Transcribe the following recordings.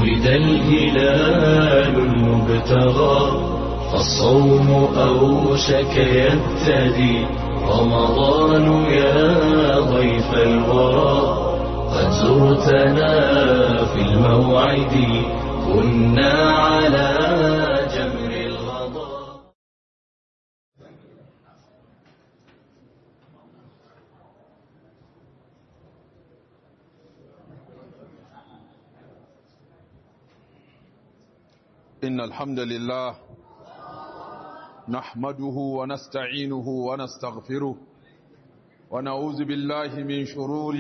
ولد الهلال المبتغى فالصوم أوشك يبتدي رمضان يا ضيف الورى قد زرتنا في الموعد كنا على جمر الغضا إن الحمد لله نحمده ونستعينه ونستغفره ونعوذ بالله من شرور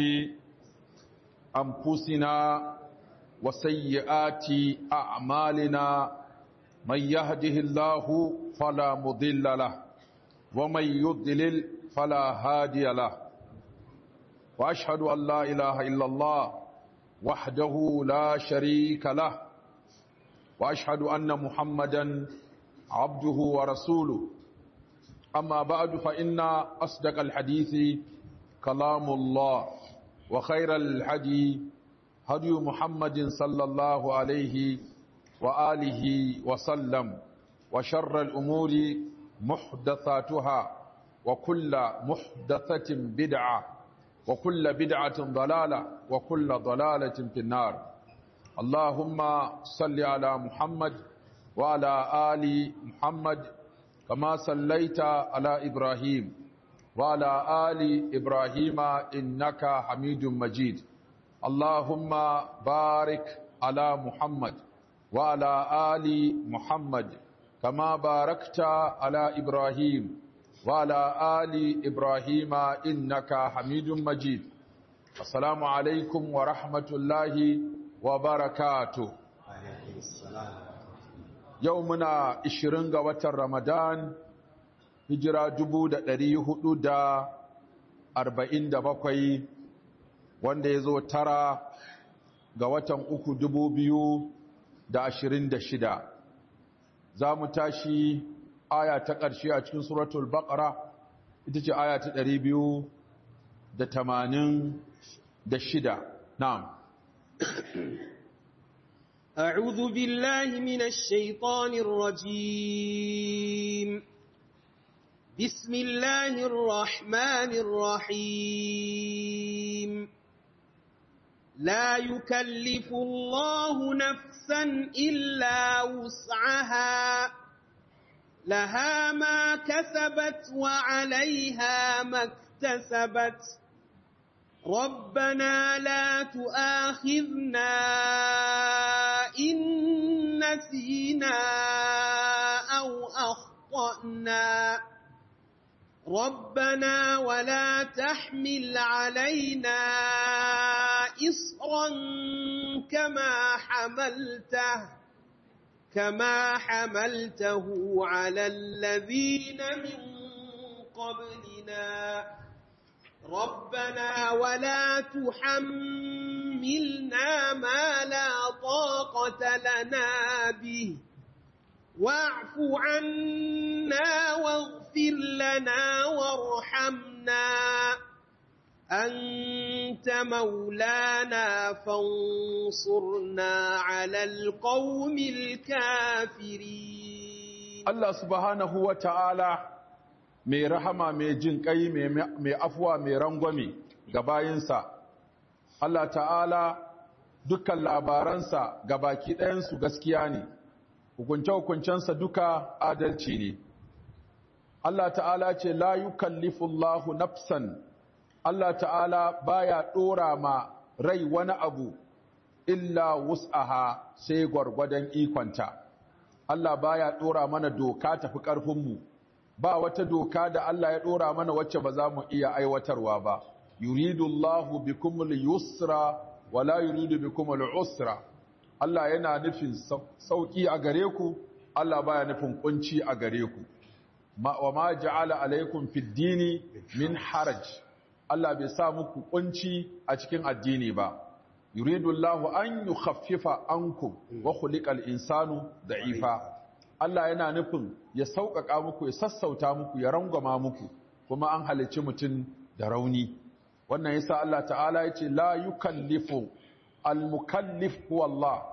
أنفسنا وسيئات أعمالنا من يهده الله فلا مضل له ومن يضلل فلا هادي له وأشهد أن لا إله إلا الله وحده لا شريك له واشهد ان محمدا عبده ورسوله اما بعد فان اصدق الحديث كلام الله وخير الهدي هدي محمد صلى الله عليه واله وسلم وشر الامور محدثاتها وكل محدثه بدعه وكل بدعه ضلاله وكل ضلاله في النار اللهم صل على محمد وعلى آل محمد كما صليت على إبراهيم وعلى آل إبراهيم إنك حميد مجيد اللهم بارك على محمد وعلى آل محمد كما باركت على إبراهيم وعلى آل إبراهيم إنك حميد مجيد السلام عليكم ورحمة الله wa barakatu yau muna 20 ga watan ramadan hijira 447 wanda ya zo tara ga watan uku 2026 za mu tashi aya ta ƙarshe a cikin suratul baqara ita ce aya ta 286 na'am أعوذ بالله من الشيطان الرجيم بسم الله الرحمن الرحيم لا يكلف الله نفسا إلا وسعها لها ما كسبت وعليها ما اكتسبت ربنا لا تؤاخذنا إن نسينا أو أخطأنا ربنا ولا تحمل علينا إصرا كما حملته كما حملته على الذين من قبلنا ربنا ولا تحملنا ما لا طاقة لنا به واعف عنا واغفر لنا وارحمنا أنت مولانا فانصرنا على القوم الكافرين الله سبحانه وتعالى mai rahama mai jin kai mai afuwa mai rangwame ga bayinsa Allah ta'ala dukkan labaransa ga baki ɗayansu gaskiya ne hukunce-hukuncensa duka adalci ne Allah ta'ala ce la yukallifullahu nafsan Allah ta'ala baya ɗora ma rai wani abu illa wus'aha sai gwargwadon ikonta Allah baya ɗora mana doka tafi ƙarfinmu ba wata doka da Allah ya ɗora mana wacce ba za mu iya aiwatarwa ba yuridu Allahu bikumul yusra wala yuridu bikumul usra Allah yana nufin sauki a gare ku Allah baya nufin kunci a gare ku wa ma ja'ala alaikum fid dini min haraj Allah bai sa muku kunci a cikin addini ba yuridu Allahu an yukhaffifa ankum wa khuliqal insanu da'ifa Allah yana nufin ya sauƙaƙa muku ya sassauta muku ya rangwama muku kuma an halicci mutum da rauni wannan yasa Allah ta'ala ya ce la yukallifu al-mukallif huwa Allah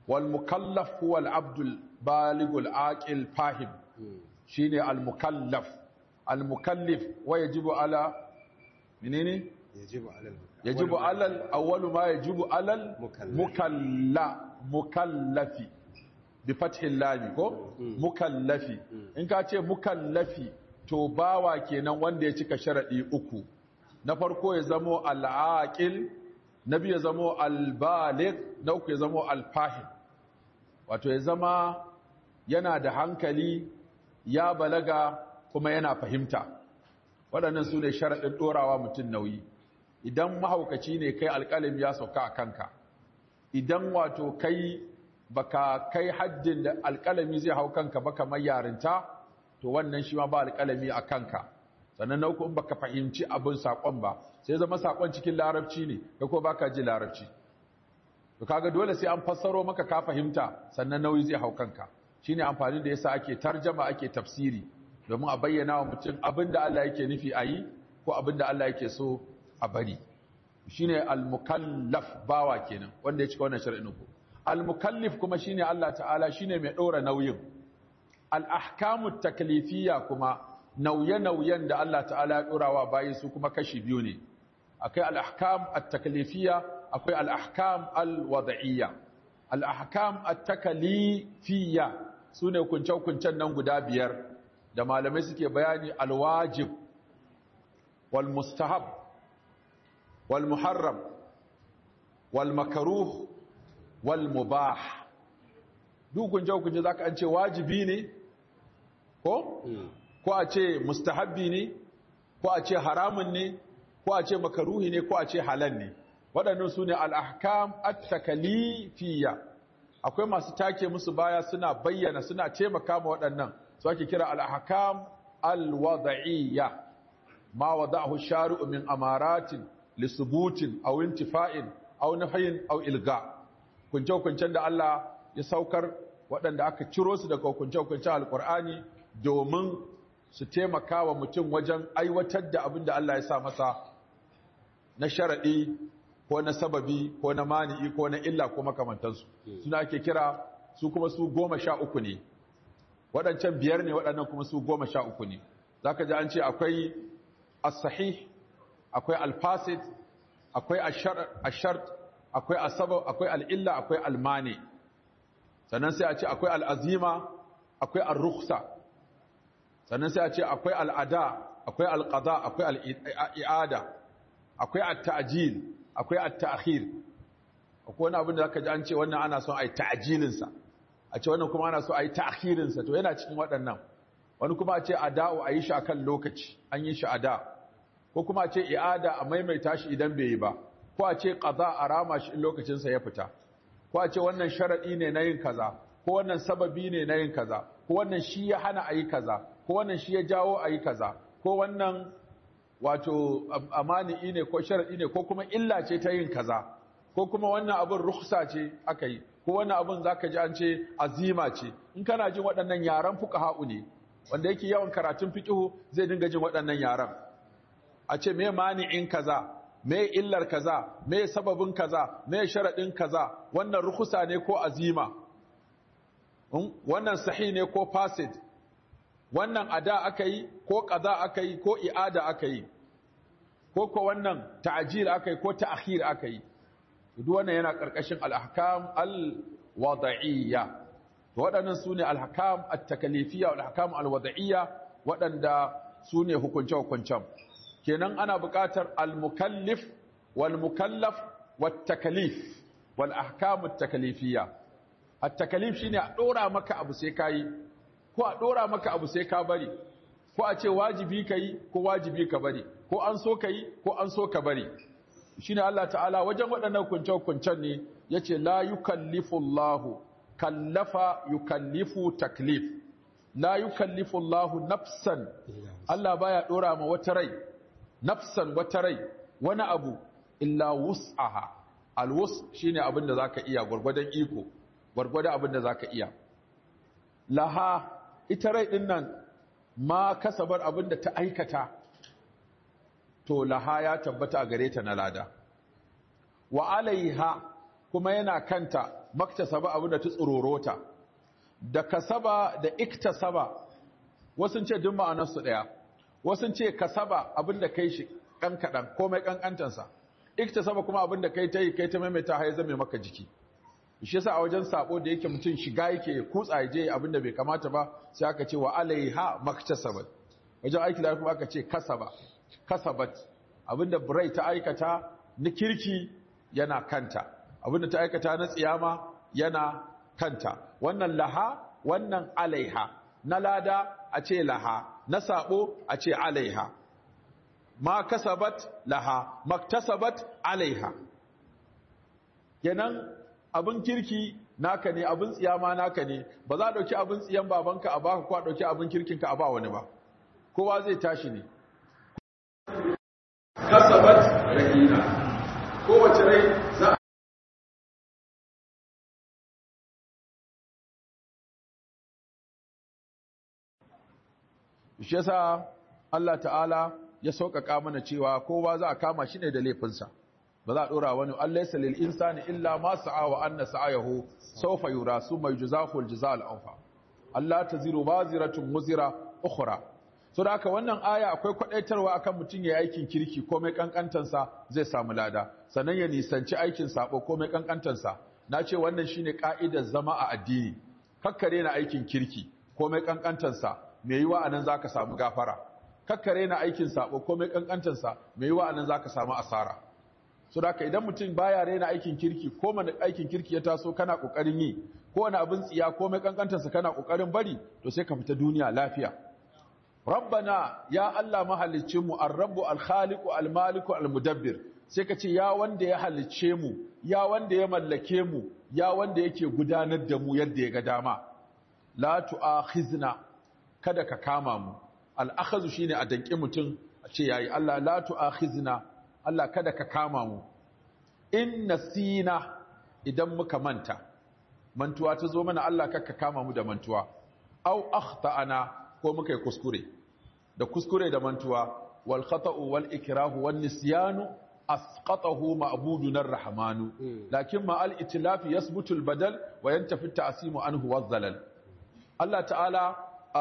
wal mukallaf huwa al abdul baligul aqil fahim shine al mukallaf al mukallif wa yajibu ala menene yajibu alal yajibu alal awwalu ma yajibu alal Mukallaf. mukalla mukallafi bi fathil lam ko mukallafi in ka ce mukallafi to bawa kenan wanda ya cika sharadi uku na farko ya zamo al-aqil na biyu ya zamo al-baligh na uku ya zamo al-fahim wato ya zama yana da hankali ya balaga kuma yana fahimta waɗannan su ne sharaɗin ɗorawa mutum nauyi idan mahaukaci ne kai alƙalim ya sauka a kanka idan wato kai baka kai haddin da alƙalami zai hau kanka ba kamar yarinta to wannan shi ma ba alƙalami a kanka sannan na uku in baka fahimci abin saƙon ba sai zama saƙon cikin larabci ne kai ko baka ji larabci to kaga dole sai an fassaro maka ka fahimta sannan nauyi zai hau kanka shine amfani da yasa ake tarjama ake tafsiri domin a bayyana wa mutum abinda Allah yake nufi a yi ko abinda Allah yake so a bari shine al-mukallaf bawa kenan wanda ya cika wannan shar'in ku al-mukallif kuma shine Allah ta'ala shine mai ɗora nauyin al-ahkamu taklifiyya kuma nauye-nauyen da Allah ta'ala ya ɗora wa bayi su kuma kashi biyu ne akwai al-ahkam at-taklifiyya akwai al-ahkam al-wad'iyya al-ahkam at-taklifiyya sune kunce-kuncen nan guda biyar da malamai suke bayani al-wajib wal mustahab wal muharram wal makruh wal mubah duk kunce-kunce zaka an ce wajibi ne ko ko a ce mustahabbi ne ko a ce haramun ne ko a ce makaruhi ne ko a ce halal ne waɗannan su ne al'ahkam at-takalifiyya akwai masu take musu baya suna bayyana suna taimaka ma waɗannan su ake kira al'ahkam al-wada'iyya ma wada'ahu shari'u min amaratin lisubutin aw intifa'in aw nafyin aw ilga kunce-kuncen da Allah ya saukar waɗanda aka ciro su daga kunce-kuncen alƙur'ani domin su taimaka wa mutum wajen aiwatar da abin da Allah ya sa masa na sharaɗi ko na sababi ko na mani'i ko na illa ko makamantansu suna ake kira su kuma su goma sha uku ne waɗancan biyar ne waɗannan kuma su goma sha uku ne za ka ji an ce akwai as-sahih akwai al-fasid akwai ashart akwai asabab akwai al'illa akwai almani sannan sai a ce akwai al'azima akwai al-rukhsa sannan sai a ce akwai al'ada akwai al-qada akwai al'i'ada akwai at-ta'jil akwai at-ta'khir akwai wani abin da zaka ji an ce wannan ana son ai ta'jilin sa a ce wannan kuma ana so ai ta'khirin sa to yana cikin waɗannan wani kuma a ce ada'u ayi shi akan lokaci an yi shi ada ko kuma a ce i'ada a maimaita shi idan bai yi ba ko a ce qada a rama shi in lokacin sa ya fita ko a ce wannan sharadi ne na yin kaza ko wannan sababi ne na yin kaza ko wannan shi ya hana ayi kaza ko wannan shi ya jawo ayi kaza ko wannan wato amani ne ko sharadi ne ko kuma illa ce ta yin kaza ko kuma wannan abin rukhsa ce aka yi ko wannan abin zaka ji an ce azima ce in kana jin waɗannan yaran fuqaha'u ne wanda yake yawan karatun fiqhu zai dinga jin waɗannan yaran a ce me mani'in kaza me illar kaza me sababin kaza me sharadin kaza wannan rukhsa ne ko azima wannan sahih ne ko fasid wannan ada aka yi ko qaza aka yi ko i'ada aka yi ko ko wannan ta'jil aka yi ko ta'khir aka yi duk wannan yana karkashin al-ahkam al-wada'iyya waɗannan sune al-ahkam at-takalifiyya wal ahkam al-wada'iyya waɗanda sune hukunce hukuncen kenan ana buƙatar al-mukallif wal mukallaf wat takalif wal ahkam at-takalifiyya at-takalif shine a dora maka abu sai kai ko a dora maka abu sai ka bari ko a ce wajibi kai ko wajibi ka bari ko an so kai ko an so ka bari shine Allah ta'ala wajen waɗannan kunce-kuncen ne yace la yukallifu Allahu kallafa yukallifu taklif la yukallifu Allahu nafsan Allah baya dora ma wata rai nafsan wata rai wani abu illa wus'aha alwus shine abin da zaka iya gurgurdan iko gurgurdan abin da zaka iya laha ita rai din nan ma kasabar abin da ta aikata to laha ya tabbata a gare ta na lada wa alaiha kuma yana kanta maktasaba abin da ta tsororota da kasaba da iktasaba wasu ce duk ma'anarsu ɗaya wasu ce kasaba abin da kai shi ɗan kaɗan komai ƙanƙantansa iktasaba kuma abin da kai ta yi kai ta maimaita har ya zame maka jiki shi yasa a wajen sabo da yake mutum shiga yake kutsa ya je abin da bai kamata ba sai aka ce wa alaiha maktasabat wajen aiki da kuma aka ce kasaba kasabat abin da burai ta aikata na kirki yana kanta abin da ta aikata na tsiyama yana kanta wannan laha wannan alaiha na lada a ce laha na sabo a ce alaiha ma kasabat laha maktasabat alaiha kenan abin kirki naka ne abin tsiyama naka ne ba za a ɗauki abin tsiyan babanka a baka ko a ɗauki abin kirkinka a ba wani ba kowa zai tashi ne kasabat rahina kowace rai za a shi yasa Allah ta'ala ya sauƙaƙa mana cewa kowa za a kama shi ne da laifinsa ba za a ɗora wani Allah ya salil insani illa ma sa'a wa anna sa'ayahu sawfa yura summa yujzahu al-jazaa al-awfa Allah taziru baziratun muzira ukhra so da haka wannan aya akwai kwadaitarwa akan mutum ya aikin kirki komai kankantansa zai samu lada sannan ya nisanci aikin sabo komai kankantansa na ce wannan shine ka'idar zama a addini kakkare na aikin kirki komai kankantansa me yiwa anan zaka samu gafara kakkare na aikin sabo komai kankantansa me yiwa anan zaka samu asara so da idan mutum baya rena aikin kirki ko mana aikin kirki ya taso kana kokarin yi ko wani abin tsiya ko mai kankantarsa kana kokarin bari to sai ka fita duniya lafiya rabbana ya Allah mahalicin mu ar-rabbu al-khaliqu al-maliku al-mudabbir sai ka ce ya wanda ya halicce mu ya wanda ya mallake mu ya wanda yake gudanar da mu yadda ya ga dama la tu'akhizna kada ka kama mu al-akhazu shine a danki mutum a ce yayi Allah la tu'akhizna Allah kada ka kama mu in nasina idan muka manta mantuwa ta zo mana Allah kakka kama mu da mantuwa au akhtana ko muka yi kuskure da kuskure da mantuwa wal khata'u wal ikrahu wan nisyanu asqatahu ma'buduna ar-rahmanu lakin ma al itlaf yasbutu al badal wa yantafi at-ta'simu anhu wadh-dhalal Allah ta'ala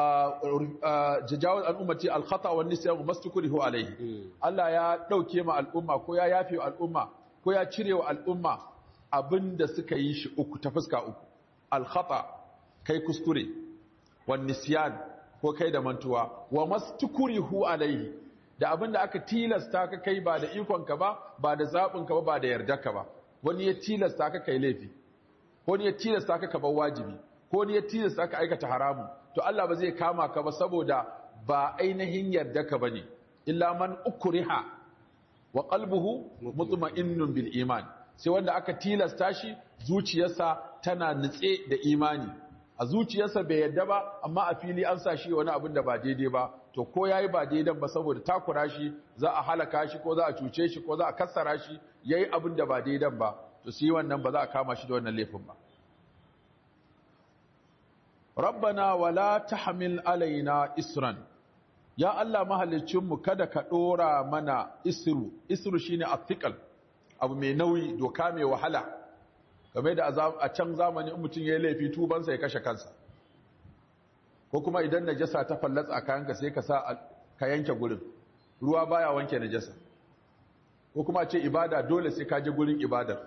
jajawar al'ummati alkhata wa nisyan mastukurihu alaihi Allah ya dauke ma al'umma ko ya yafe al'umma ko ya cire wa al'umma abinda suka yi shi uku ta fuska uku alkhata kai kuskure wa nisyan ko kai da mantuwa wa mastukurihu alaihi da abinda aka tilasta ka kai ba da ikon ka ba ba da zabin ka ba ba da yarda ka ba wani ya tilasta ka kai laifi ko ne ya tilasta ka ka bar wajibi ko ne ya tilasta ka aikata haramu to Allah ba zai kama ka ba saboda ba ainihin yarda ka bane illa man ukriha wa qalbuhu mutma'innun bil iman sai wanda aka tilasta shi zuciyarsa tana nutse da imani a zuciyarsa bai yarda ba amma a fili an sa shi wani abin da ba daidai ba to ko yayi ba daidan ba saboda takura shi za a halaka shi ko za a cuce shi ko za a kassara shi yayi abin da ba daidan ba to sai wannan ba za a kama shi da wannan laifin ba rabbana wala tahmil alaina isran ya Allah mahalicinmu kada ka dora mana isru isru shine athiqal abu mai nauyi doka mai wahala game da a can zamani in mutum yayi laifi tubansa ya kashe kansa ko kuma idan najasa ta fallatsa a kayanka sai ka sa ka yanke gurin ruwa baya wanke najasa ko kuma ce ibada dole sai ka je gurin ibadar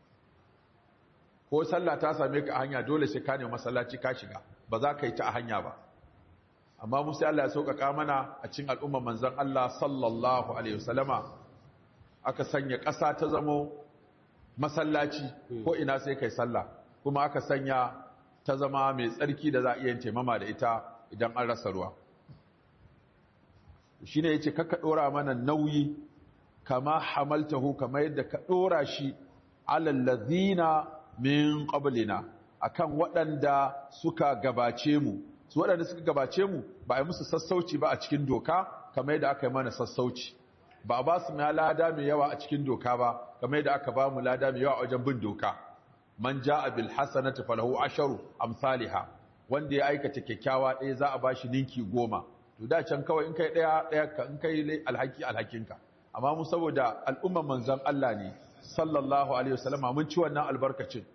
ko sallah ta same ka a hanya dole sai ka nemi masallaci ka shiga ba za ka yi ta a hanya ba amma mu sai Allah ya sauƙaƙa mana a cikin al'ummar manzon Allah sallallahu alaihi wasallama aka sanya ƙasa ta zamo masallaci ko ina sai kai sallah kuma aka sanya ta zama mai tsarki da za a iya taimama da ita idan an rasa ruwa shine yace kaka dora mana nauyi kama hamaltahu kama yadda ka dora shi alal ladhina min qablina akan waɗanda suka gabace mu su waɗanda suka gabace mu ba a yi musu sassauci ba a cikin doka kamar yadda aka yi mana sassauci ba a ba su mai lada mai yawa a cikin doka ba kamar yadda aka ba mu lada mai yawa a wajen bin doka man ja'a bil hasanati falahu asharu amsalha wanda ya aikata kyakkyawa ɗaya za a ba shi ninki goma to da can kawai in kai ɗaya ɗaya ka in kai alhaki alhakinka amma mu saboda al'umman manzon Allah ne sallallahu alaihi wasallama mun ci wannan albarkacin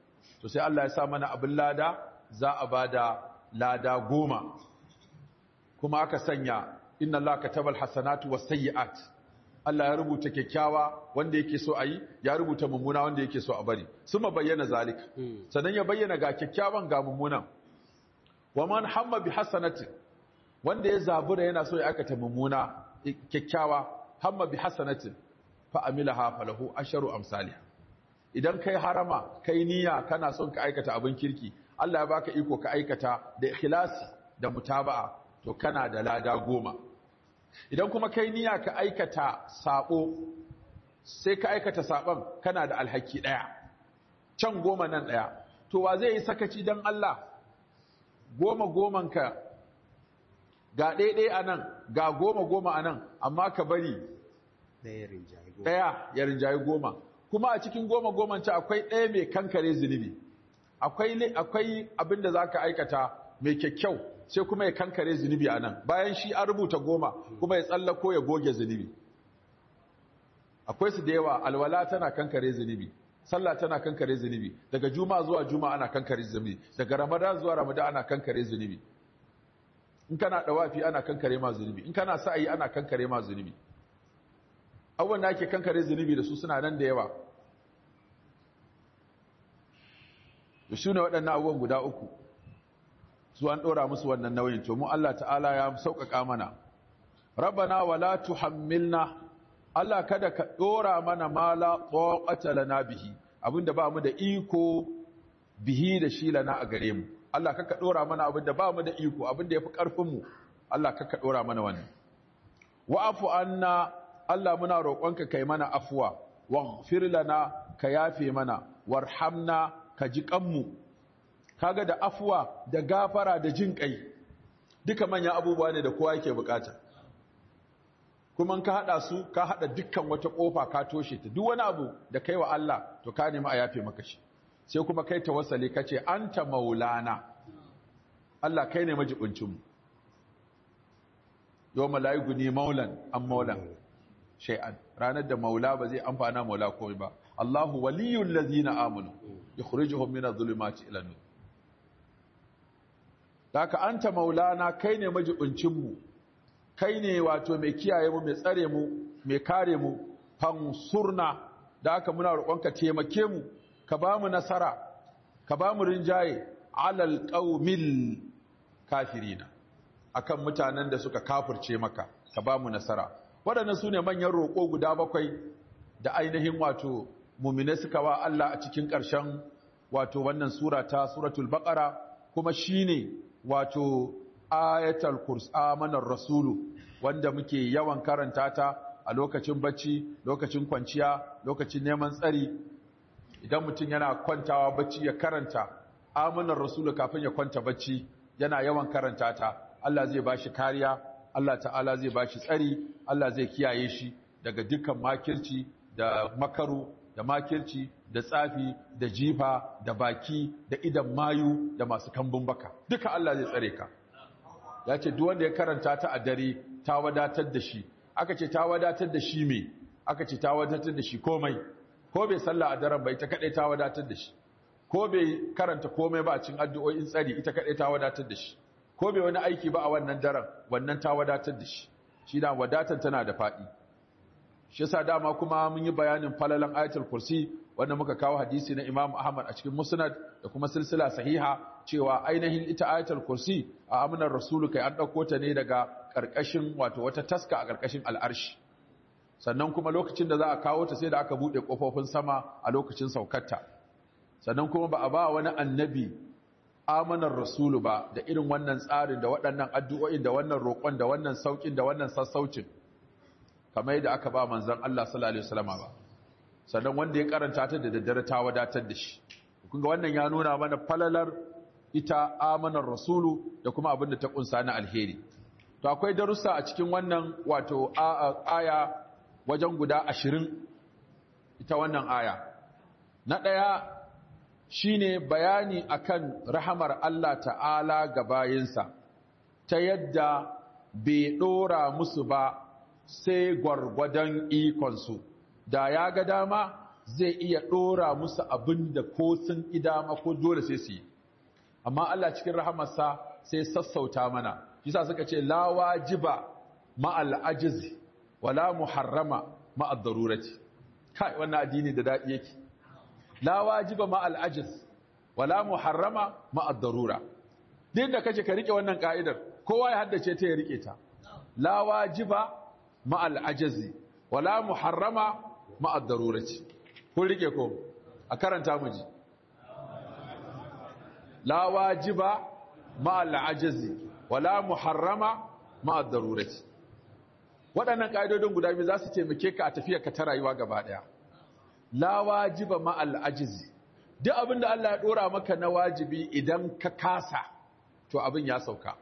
to sai Allah ya sa mana abin lada za a bada lada goma kuma aka sanya inna Allah katabal hasanatu was sayyi'at Allah ya rubuta kyakkyawa wanda yake so a yi ya rubuta mummuna wanda yake so a bari suma bayyana zalika sannan ya bayyana ga kyakkyawan ga mummunan wa man hamma bi hasanatin wanda ya zabura yana so ya aikata mummuna kyakkyawa hamma bi hasanatin fa amilaha falahu asharu amsalha idan kai harama kai niyya kana son ka aikata abin kirki Allah ya baka iko ka aikata da ikhlasi da mutaba'a to kana da lada goma idan kuma kai niyya ka aikata sabo sai ka aikata sabon kana da alhaki daya can goma nan daya to wa zai yi sakaci dan Allah goma goman ka ga ɗaiɗai a nan ga goma goma a nan amma ka bari ɗaya ya rinjaye goma kuma a cikin goma goman ci akwai ɗaya mai kankare zunubi akwai abin da za ka aikata mai kyakkyau sai kuma ya kankare zunubi a nan bayan shi an rubuta goma kuma ya tsallako ya goge zunubi akwai su da yawa alwala tana kankare zunubi sallah tana kankare zunubi daga juma zuwa juma ana kankare zunubi daga ramadan zuwa ramadan ana kankare zunubi in kana dawafi ana kankare ma zunubi in kana sa'ayi ana kankare ma zunubi abubuwan da ake kankare zunubi da su suna nan da yawa da shi ne waɗannan abubuwan guda uku su an ɗora musu wannan nauyin to mu Allah ta'ala ya sauƙaƙa mana rabbana wala tuhammilna Allah kada ka ɗora mana mala tsoƙata lana bihi abinda ba mu da iko bihi da shi lana a gare mu Allah kaka ɗora mana abinda ba mu da iko abinda ya fi ƙarfinmu Allah kaka ɗora mana wannan wa'afu anna Allah muna roƙonka kai mana afuwa waghfir lana ka yafe mana warhamna ka ji kanmu kaga da afuwa da gafara da jin kai duka manyan abubuwa ne da kowa yake bukata kuma ka hada su ka hada dukkan wata kofa ka toshe ta duk wani abu da kai wa Allah to ka nemi a yafe maka shi sai kuma kai tawassali kace anta maulana Allah kai ne majibincin mu yawma la yughni maulan am maulan shay'an ranar da maula ba zai amfana maula komai ba Allahu waliyul ladzina amanu yukhrijuhum minadh dhulumati ila nur Daka anta maulana kai ne majibincin mu kai ne wato mai kiyaye mu mai tsare mu mai kare mu fansurna da haka muna roƙonka taimake mu ka ba mu nasara ka ba mu rinjaye alal qaumil kafirina akan mutanen da suka kafirce maka ka ba mu nasara waɗannan su ne manyan roƙo guda bakwai da ainihin wato mumine suka wa Allah a cikin ƙarshen wato wannan sura ta suratul baqara kuma shine wato ayatul kurs amanar rasulu wanda muke yawan karanta ta a lokacin bacci lokacin kwanciya lokacin neman tsari idan mutum yana kwantawa bacci ya karanta amanar rasulu kafin ya kwanta bacci yana yawan karanta ta Allah zai bashi kariya Allah ta'ala zai bashi tsari Allah zai kiyaye shi daga dukkan makirci da makaru da makirci da tsafi da jifa da baki da idan mayu da masu kambun baka duka Allah zai tsare ka ya ce duk wanda ya karanta ta a dare ta wadatar da shi aka ce ta wadatar da shi me aka ce ta wadatar da shi komai ko bai sallah a daren ba ita kadai ta wadatar da shi ko bai karanta komai ba a cikin addu'o'in tsari ita kadai ta wadatar da shi ko bai wani aiki ba a wannan daren wannan ta wadatar da shi shi da wadatar tana da faɗi shi yasa dama kuma mun yi bayanin falalan ayatul kursi wanda muka kawo hadisi na Imam Ahmad a cikin Musnad da kuma silsila sahiha cewa ainihin ita ayatul kursi a amanar rasulu kai an dauko ta ne daga karkashin wato wata taska a karkashin al'arshi sannan kuma lokacin da za a kawo ta sai da aka bude kofofin sama a lokacin saukarta sannan kuma ba a ba wani annabi amanar rasulu ba da irin wannan tsarin da waɗannan addu'o'in da wannan roƙon da wannan saukin da wannan sassaucin kamar yadda aka ba manzon Allah sallallahu alaihi wasallam ba sannan wanda ya karanta ta da daddare ta wadatar da shi kun ga wannan ya nuna mana falalar ita amanar rasulu da kuma abin da ta kunsa na alheri to akwai darussa a cikin wannan wato aya wajen guda ashirin ita wannan aya na ɗaya shine bayani akan rahamar Allah ta'ala ga bayinsa ta yadda bai ɗora musu ba sai gwargwadon ikonsu da ya ga dama zai iya ɗora musu abin da ko sun idama ko dole sai su yi amma Allah cikin rahamarsa sai sassauta mana yasa suka ce la wajiba ma'al ajiz wala muharrama ma'ad darurati kai wannan addini da dadi yake la wajiba ma'al ajiz wala muharrama ma'ad darura din da kace ka rike wannan ka'idar kowa ya haddace ta ya rike ta la wajiba ma'al ajiz wala muharrama ma'ad darurati kun rike ko a karanta mu ji la wajiba ma'al ajiz wala muharrama ma'ad darurati waɗannan ƙa'idodin guda biyu za su taimake ka a tafiya ka ta rayuwa gaba ɗaya la wajiba ma'al ajizi duk abin da Allah ya ɗora maka na wajibi idan ka kasa to abin ya sauka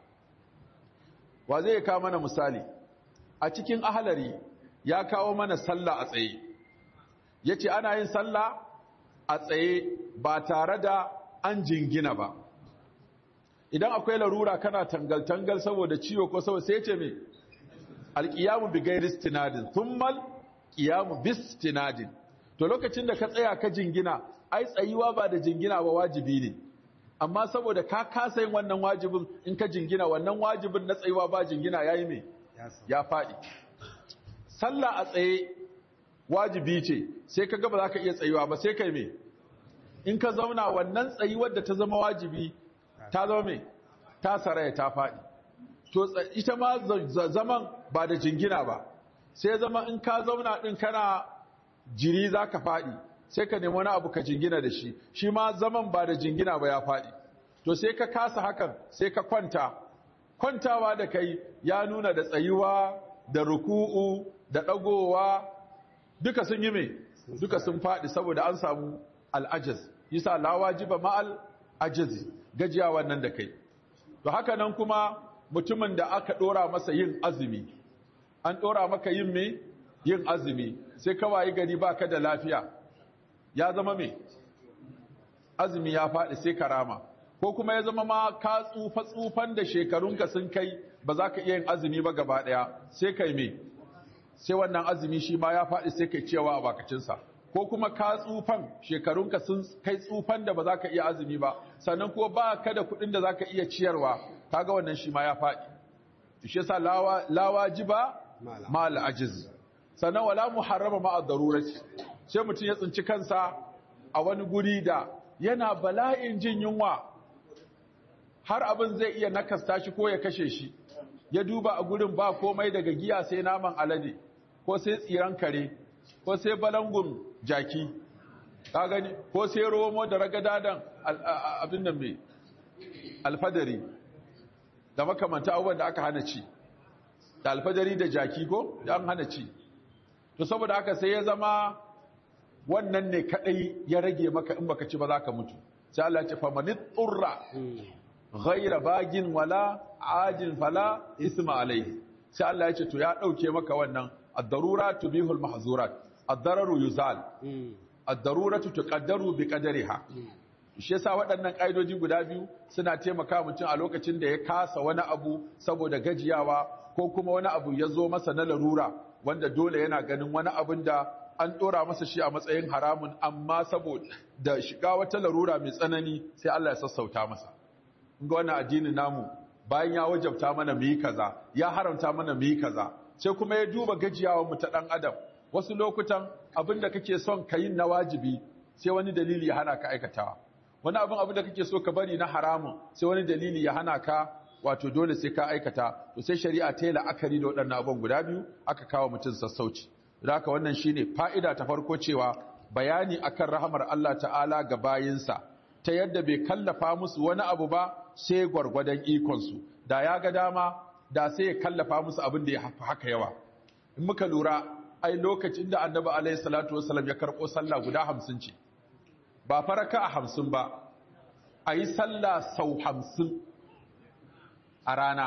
wa zai kawo mana misali a cikin ahalari ya kawo mana sallah a tsaye ya ce ana yin sallah a tsaye ba tare da an jingina ba idan akwai larura kana tangal-tangal saboda ciwo ko saboda sai ce mai alƙiyamu bi gairi stinadin thummal ƙiyamu bis stinadin to lokacin da ka tsaya ka jingina ai tsayuwa ba da jingina ba wajibi ne amma saboda ka kasa yin wannan wajibin in ka jingina wannan wajibin na tsayuwa ba jingina yayi me ya faɗi sallah a tsaye wajibi ce sai ka ga ba za ka iya tsayuwa ba sai kai me in ka zauna wannan tsayuwar da ta zama wajibi ta zama me ta saraya ta faɗi to ita ma zaman ba da jingina ba sai zama in ka zauna din kana jiri za ka faɗi sai ka nemi wani abu ka jingina da shi shi ma zaman ba da jingina ba ya faɗi to sai ka kasa hakan sai ka kwanta kwantawa da kai ya nuna da tsayuwa da ruku'u da ɗagowa duka sun yi mai duka sun faɗi saboda an samu al'ajiz yasa la wajiba ma'al ajizi gajiya wannan da kai to haka nan kuma mutumin da aka ɗora masa yin azumi an ɗora maka yin me yin azumi sai kawai gari baka da lafiya ya zama me azumi ya faɗi sai karama ko kuma ya zama ma ka tsufa tsufan da shekarunka sun kai ba za ka iya yin azumi ba gaba ɗaya sai kai me sai wannan azumi shi ma ya faɗi sai kai cewa a bakacinsa ko kuma ka tsufan shekarunka sun kai tsufan da ba za ka iya azumi ba sannan ko ba ka da kuɗin da za ka iya ciyarwa kaga wannan shi ma ya faɗi shi yasa lawajiba ma al'ajiz sannan wala muharrama ma ad-darurati sai mutum ya tsinci kansa a wani guri da yana bala'in jin yunwa har abin zai iya nakasta shi ko ya kashe shi ya duba a gurin ba komai daga giya sai naman alade ko sai tsiran kare ko sai balangun jaki ka gani ko sai romo da ragadadan abin nan mai alfadari da makamanta abubuwan da aka hana ci da alfadari da jaki ko da an hana ci to saboda haka sai ya zama wannan ne kadai ya rage maka in baka ci ba za ka mutu sai Allah ya ce famanit turra ghayra bagin wala ajin fala isma alaihi sai Allah ya ce to ya dauke maka wannan ad-darura tubihul mahzurat ad-dararu yuzal ad-daruratu tuqaddaru bi qadariha shi yasa waɗannan ƙa'idoji guda biyu suna taimaka mutum a lokacin da ya kasa wani abu saboda gajiyawa ko kuma wani abu ya zo masa na larura wanda dole yana ganin wani abin da an ɗora masa shi a matsayin haramun amma saboda da shiga wata larura mai tsanani sai Allah ya sassauta masa ga wannan addinin namu bayan ya wajabta mana mu yi kaza ya haramta mana mu yi kaza sai kuma ya duba gajiyawar mu ta ɗan adam wasu lokutan abin da kake son ka yi na wajibi sai wani dalili ya hana ka aikatawa wani abin abin da kake so ka bari na haramun sai wani dalili ya hana ka wato dole sai ka aikata to sai shari'a ta yi la'akari da waɗannan abin guda biyu aka kawo mutum sassauci da haka wannan shine fa'ida ta farko cewa bayani akan rahamar Allah ta'ala ga bayinsa ta yadda bai kallafa musu wani abu ba sai gwargwadon ikonsu da ya ga dama da sai ya kallafa musu abin da ya haka yawa in muka lura ai lokacin da annabi alaihi salatu wasallam ya karɓo sallah guda hamsin ce ba faraka a hamsin ba a yi sallah sau hamsin a rana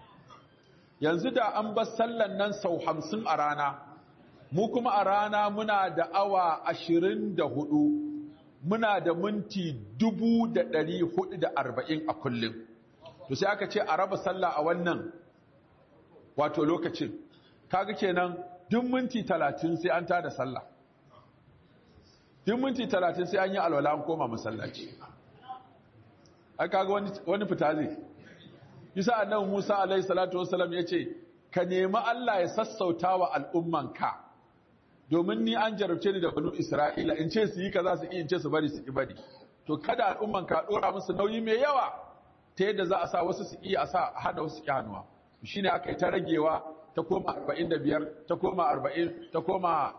yanzu da an bar sallan nan sau hamsin a rana mu kuma a rana muna da awa ashirin da hudu muna da minti dubu da ɗari hudu da arba'in a kullum to sai aka ce a raba sallah a wannan wato lokacin kaga kenan duk minti talatin sai an tada sallah duk minti talatin sai an yi alwala an koma masallaci aka ga wani, wani fita zai yasa annabi Musa alaihi salatu wasallam yace ka nemi Allah ya sassauta wa al'ummanka domin ni an jarabce ni da banu Isra'ila in ce su yi kaza su yi in ce su bari su ki bari to kada al'ummanka dora musu nauyi mai yawa ta yadda za a sa wasu su iya a sa hada wasu ki hannuwa shine aka yi ta ragewa ta koma 45 ta koma 40 ta koma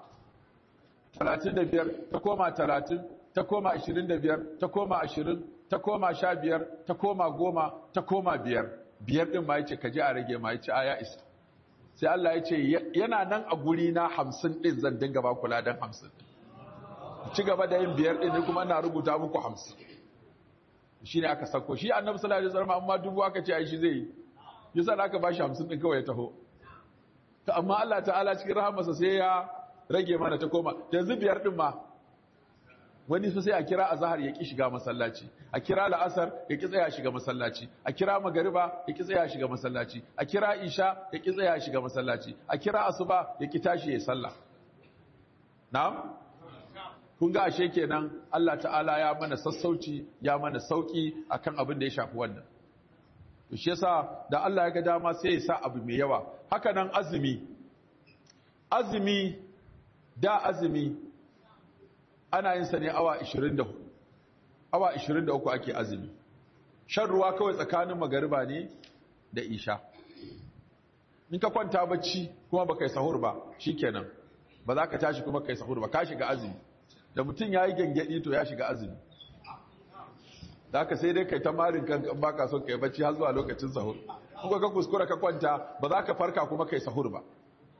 35 ta koma 30 ta koma 25 ta koma 20 ta koma 15 ta koma 10 ta koma 5 biyar din ma yace kaje a rage ma yace aya isa sai Allah yace yana nan a guri na 50 din zan dinga ba kula dan 50 ci gaba da yin biyar din kuma ina rubuta muku 50 shine aka sako shi annabi sallallahu alaihi wasallam amma dubu aka ce ai shi zai yi yasa da aka bashi 50 din kawai ya taho to amma Allah ta'ala cikin rahamarsa sai ya rage mana ta koma yanzu biyar din ma wani sai a kira azhar ya ki shiga masallaci a kira la'asar ya ki tsaya shiga masallaci a kira magariba ya ki tsaya shiga masallaci a kira isha ya ki tsaya shiga masallaci a kira asuba ya ki tashi ya sallah na'am kun ga ashe kenan Allah ta'ala ya mana sassauci ya mana sauki akan abin da ya shafi wannan to shi yasa da Allah ya ga dama sai ya sa abu mai yawa haka nan azumi azumi da azumi ana yin sa ne awa 24 awa 23 ake azumi shan ruwa kawai tsakanin magariba ne da isha in ka kwanta bacci kuma baka yi sahur ba shikenan ba za ka tashi kuma kai sahur ba ka shiga azumi da mutum ya yi gangadi to ya shiga azumi da aka sai dai kai ta marin kanka ba ka son kai bacci har zuwa lokacin sahur kuma ka kuskura ka kwanta ba za ka farka kuma kai sahur ba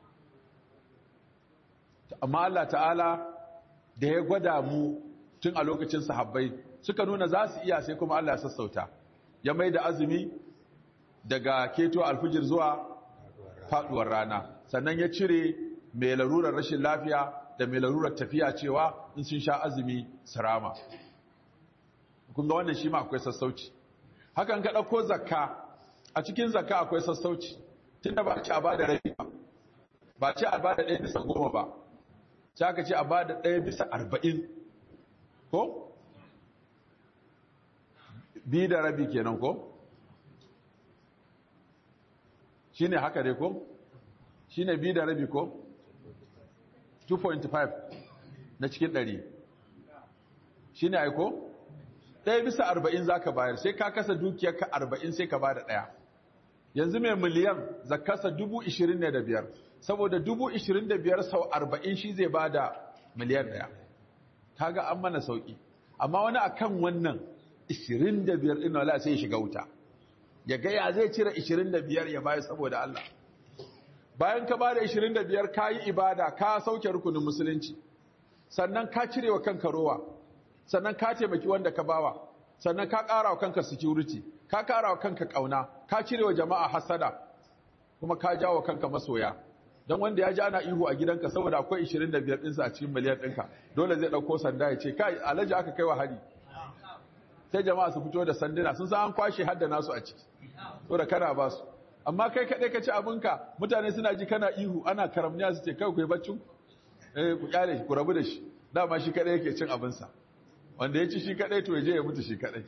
amma Allah ta'ala da ya gwada mu tun a lokacin sahabbai suka nuna za su iya sai kuma Allah ya sassauta ya mai da azumi daga keto alfijir zuwa faduwar rana sannan ya cire mai larurar rashin lafiya da mai larurar tafiya cewa in sun sha azumi sarama kun ga wannan shi ma akwai sassauci hakan ka ɗauko zakka a cikin zakka akwai sassauci tunda ba ci a bada rabi ba ba ci a bada ɗaya bisa goma ba sai aka ce a bada ɗaya bisa arba'in ko bi da rabi kenan ko shine haka dai ko shine bi da rabi ko 2.5 na cikin 100 shine aiko ɗaya bisa arba'in za ka bayar sai ka kasa dukiyarka arba'in sai ka ba da ɗaya yanzu mai miliyan zakasa dubu ishirin ne da biyar saboda dubu ishirin da biyar sau arba'in shi zai ba da miliyan ɗaya ta ga an mana sauƙi amma wani akan wannan ishirin da biyar ɗin wala sai ya shiga wuta ya gaya zai cire ishirin da biyar ya bayar saboda Allah bayan ka ba da ishirin da biyar ka yi ibada ka sauke rukunin musulunci sannan ka cire wa kanka rowa sannan ka taimaki wanda ka bawa sannan ka ƙara wa kanka security ka ƙara wa kanka ƙauna ka cire wa jama'a hasada kuma ka jawo wa kanka masoya don wanda ya ji ana ihu a gidanka saboda akwai 25 ɗinsa a cikin miliyan ɗinka dole zai ɗauko sanda ya ce kai alhaji aka kai wa hari sai jama'a su fito da sanduna sun san an kwashe hadda nasu a ciki saboda kana ba su amma kai kaɗai ka ci abinka mutane suna ji kana ihu ana karamniya su ce kai ku yi baccin eh ku kyale ku rabu da shi dama shi kaɗai yake cin abinsa wanda ya ci shi kadai to ya je ya mutu shi kadai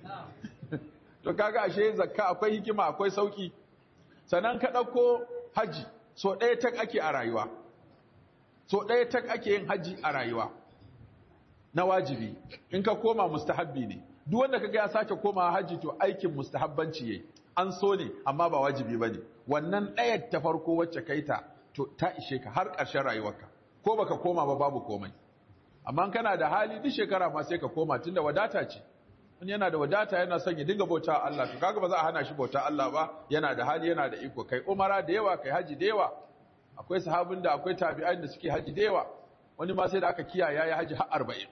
to kaga ashe zakka akwai hikima akwai sauki sannan ka dauko haji so ɗaya tak ake a rayuwa so ɗaya tak ake yin haji a rayuwa na wajibi in ka koma mustahabbi ne duk wanda kaga ya sake koma haji to aikin mustahabbanci yayi an so ne amma ba wajibi bane wannan ɗayar ta farko wacce kai ta to ta ishe ka har ƙarshen rayuwarka ko baka koma ba babu komai amma kana da hali duk shekara ma sai ka koma tunda wadata ce wani yana da wadata yana son ya dinga bauta Allah to kaga ba za a hana shi bauta Allah ba yana da hali yana da iko kai umara da yawa kai haji da yawa akwai sahabin da akwai tabi'ai da suke haji da yawa wani ma sai da aka kiyaye ya haji har 40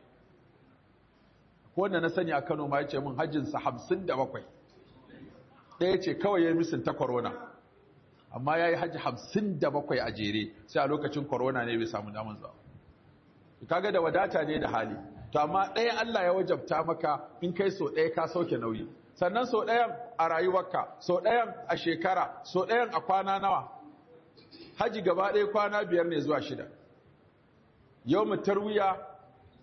ko wanda na sani a Kano ma yace min hajjin sa 57 ɗaya ce kawai ya misin ta corona amma yayi haji 57 a jere sai a lokacin corona ne bai samu daman zuwa kaga da wadata ne da hali to amma ɗaya Allah ya wajabta maka in kai so ɗaya ka sauke nauyi sannan so ɗayan a rayuwarka so ɗayan a shekara so ɗayan a kwana nawa haji gaba ɗaya kwana biyar ne zuwa shida yau mu tarwiya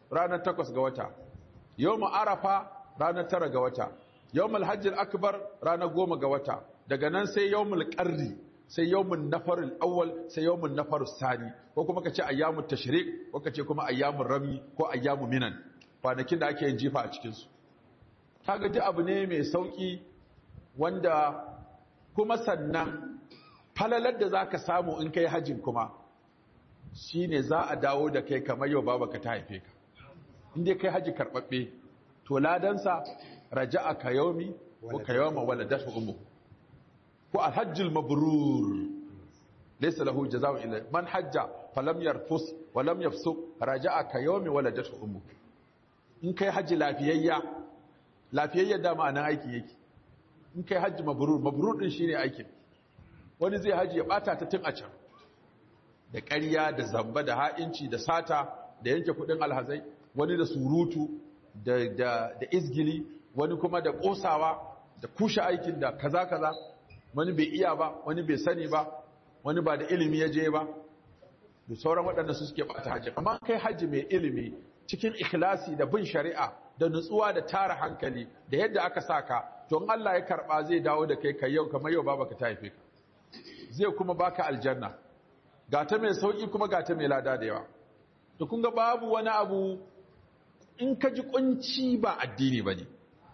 ranar takwas ga wata yawmu arafa ranar tara ga wata yawmul hajjil akbar ranar goma ga wata daga nan sai yawmul qarri sai yawmun nafarul awwal sai yawmun nafarus sani ko kuma kace ayyamut tashrik ko kace kuma ayyamur rami ko ayyamu minan kwanakin da ake yin jifa a cikin su kaga ji abu ne mai sauki wanda kuma sannan falalar da zaka samu in kai hajjin kuma shine za a dawo da kai kamar yau babaka ta haife ka in dai kai haji karbabbe to ladansa raja'a ka yaumi ko ka yawma waladatu ummu ko alhajjul mabrur laysa lahu jazaa'u illa man hajja falam yarfus wa lam yafsuq raja'a ka yaumi waladatu ummu in kai haji lafiyayya lafiyayya da ma'anan aiki yake in kai haji mabrur mabrur din shine aikin wani zai haji ya bata ta tun a can da ƙarya da zamba da ha'inci da sata da yanke kudin alhazai wani da surutu da, da, da izgili wani kuma da ƙosawa da kushe aikin da kaza kaza wani bai iya ba wani bai sani ba wani ba da ilimi ya je ba da sauran waɗanda su suke bata hajji amma kai hajji mai ilimi cikin ikhlasi da bin shari'a da nutsuwa da tara hankali da yadda aka saka to in Allah ya karba zai dawo da kai kai yau kamar yau baba ka ta haife ka zai kuma baka aljanna ga ta mai sauki kuma ga ta mai lada da yawa to kun ga babu wani abu in ka ji kunci ba addini bane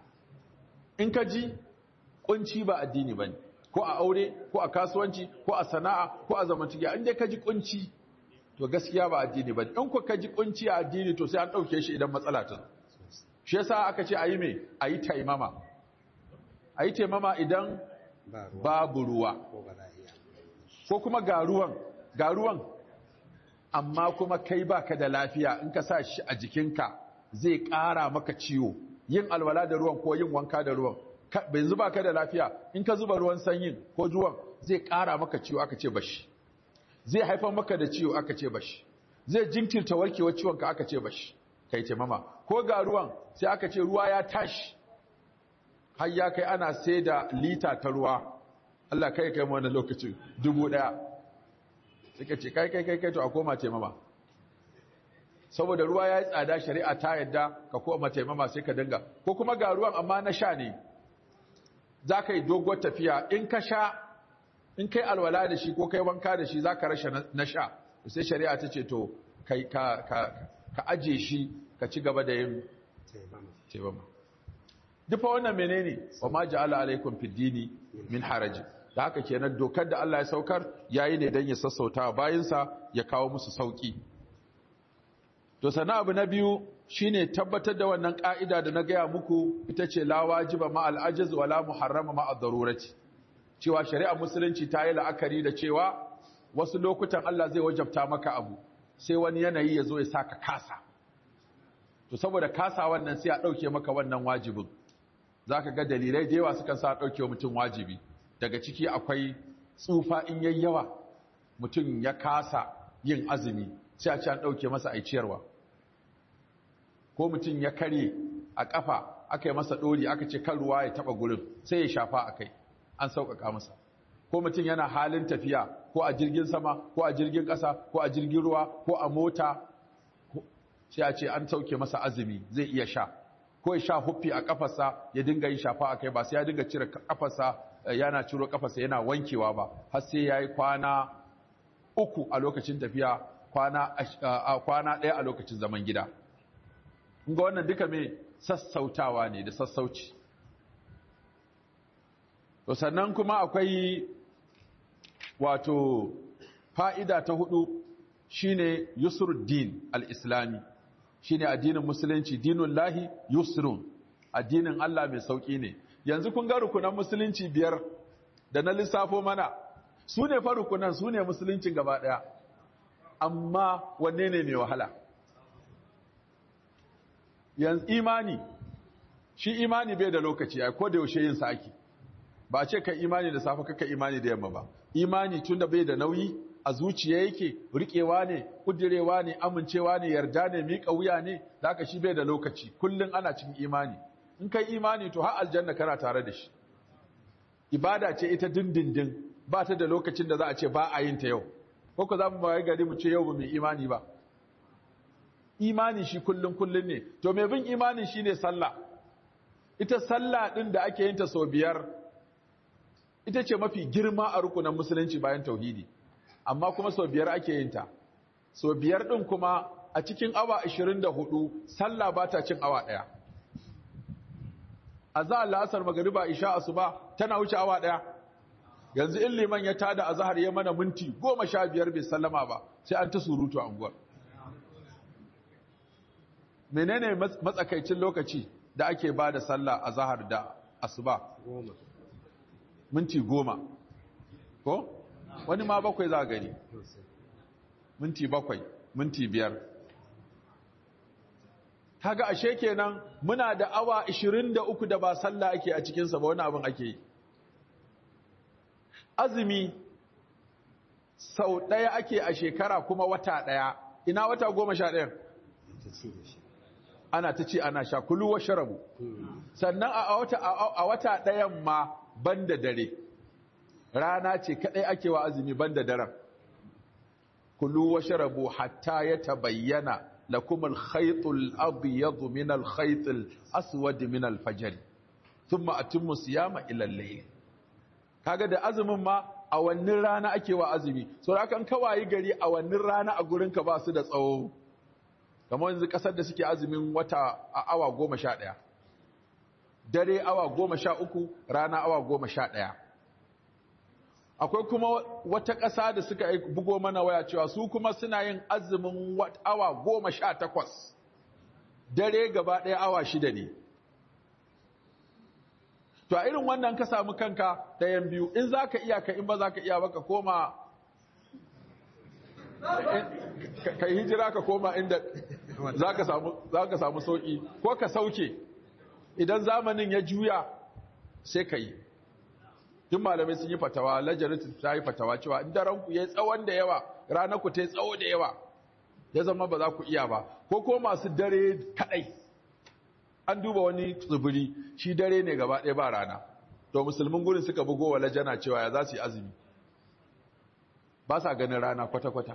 in ka ji kunci ba addini bane ko a aure ko a kasuwanci ko a sana'a ko a zamantakewa in dai ka ji kunci to gaskiya ba addini bane in ku ka ji kunci a addini to sai an dauke shi idan matsala ta shi yasa aka ce ayi me ayi taimama ayi taimama idan babu ruwa ko kuma ga ruwan ga ruwan amma kuma kai baka da lafiya in ka sa shi a jikinka zai ƙara maka ciwo yin alwala da ruwan ko yin wanka da ruwan yanzu baka da lafiya in ka zuba ruwan sanyin ko ruwan zai ƙara maka ciwo aka ce bashi zai haifar maka da ciwo aka ce bashi zai jinkirta warkewar ciwonka aka ce bashi kai ce mama ko ga ruwan sai aka ce ruwa ya tashi har ya kai ana sai da lita ta ruwa Allah kai kai wani lokacin dubu ɗaya suka ce kai kai kai kai to a koma taimama saboda ruwa ya yi tsada shari'a ta yadda ka koma taimama sai ka dinga ko kuma ga ruwan amma na sha ne za ka yi doguwar tafiya in ka sha in kai alwala da shi ko kai wanka da shi za ka rasha na sha sai shari'a ta ce to kai ka ka aje shi ka ci gaba da yin taimama dufa wannan menene wa ma ja'ala alaikum fid dini min haraji da haka kenan dokar da Allah ya saukar yayi ne dan ya sassauta bayinsa ya kawo musu sauki to sana abu na biyu shine tabbatar da wannan ka'ida da na gaya muku ita ce la wajiba ma al-ajiz wa la muharrama ma ad-darurati cewa shari'ar musulunci ta yi la'akari da cewa wasu lokutan Allah zai wajabta maka abu sai wani yanayi ya zo ya saka kasa to saboda kasa wannan sai a dauke maka wannan wajibin zaka ga dalilai da yawa sukan sa dauke wa mutum wajibi daga ciki akwai tsufa in yayi yawa mutum ya kasa yin azumi sai a ci an ɗauke masa aiciyarwa ko mutum ya kare a ƙafa aka yi masa ɗori aka ce kan ruwa ya taɓa gurin sai ya shafa a kai an sauƙaƙa masa ko mutum yana halin tafiya ko a jirgin sama ko a jirgin ƙasa ko a jirgin ruwa ko a mota sai a ce an sauke masa azumi zai iya sha ko ya sha huffi a ƙafarsa ya dinga yin shafa a kai ba sai ya dinga cire ƙafarsa yana ciro ƙafarsa yana wankewa ba har sai ya yi kwana uku a lokacin tafiya kwana ɗaya a lokacin zaman gida. ga wannan duka mai sassautawa ne da sassauci. To sannan kuma akwai wato fa'ida ta hudu shine Yusruddin al-Islami shine addinin musulunci dinun lahi yusrun addinin Allah mai sauƙi ne. Yanzu kun ga rukunan musulunci biyar da na lissafo mana su ne fa rukunan su ne musuluncin gaba ɗaya. amma wanne ne mai wahala yanzu imani shi imani bai da lokaci ai ko da yaushe yin sa ake ba ce ka imani da safe kaka imani da yamma ba imani tunda bai da nauyi a zuciya yake rikewa ne kudirewa ne amincewa ne yarda ne miƙa wuya ne da haka shi bai da lokaci kullun ana cikin imani in kai imani to har aljanna kana tare da shi ibada ce ita dindindin ba ta da lokacin da za a ce ba a yin ta yau ko za mu bayi gari mu ce yau ba mai imani ba imani shi kullun kullun ne to mai bin imanin shine sallah ita sallah din da ake yin ta sau biyar ita ce mafi girma a rukunan musulunci bayan tauhidi amma kuma sau biyar ake yin ta sau biyar din kuma a cikin awa 24 sallah ba ta cin awa ɗaya azhar la'asar magariba isha asuba tana wuce awa ɗaya yanzu in liman ya tada azhar ya mana minti goma sha biyar bai sallama ba sai an ta surutu a unguwar menene matsakaicin lokaci da ake ba da sallah a zahar da asuba minti goma ko wani ma bakwai za gani minti bakwai minti biyar kaga ashe kenan muna da awa 23 da ba sallah ake a cikinsa ba wani abin ake yi azumi sau ɗaya ake a shekara kuma wata ɗaya ina wata goma sha ɗayan ana ta ce ana sha kulu wa sharabu sannan a wata a wata ɗayan ma banda dare rana ce kadai ake wa azumi banda daren kulu wa sharabu hatta ya tabayyana lakum al-khayt al-abyad min al-khayt al-aswad min al-fajr thumma atimmu siyama ila al-layl kaga da azumin ma a wannan rana ake wa azumi so da kan kawai gari a wannan rana a gurin ka ba su da tsawo kamar yanzu kasar da suke azumin wata a awa goma sha ɗaya dare awa goma sha uku rana awa goma sha ɗaya akwai kuma wata ƙasa da suka bugo mana waya cewa su kuma suna yin azumin awa goma sha takwas dare gaba ɗaya awa shida ne to a irin wannan ka samu kanka ɗayan biyu in za ka iya ka in ba za ka iya ba ka koma ka hijira ka koma inda za ka samu sauƙi ko ka sauke idan zamanin ya juya sai ka yi duk malamai sun yi fatawa lajaritin ta yi fatawa cewa in ranku ya yi tsawon da yawa ranar ku ta yi tsawo da yawa ya zama ba za ku iya ba ko ko masu dare kaɗai an duba wani tsibiri shi dare ne gaba ɗaya ba rana to musulmin gurin suka bugo wa lajana cewa ya za su yi azumi ba sa ganin rana kwata-kwata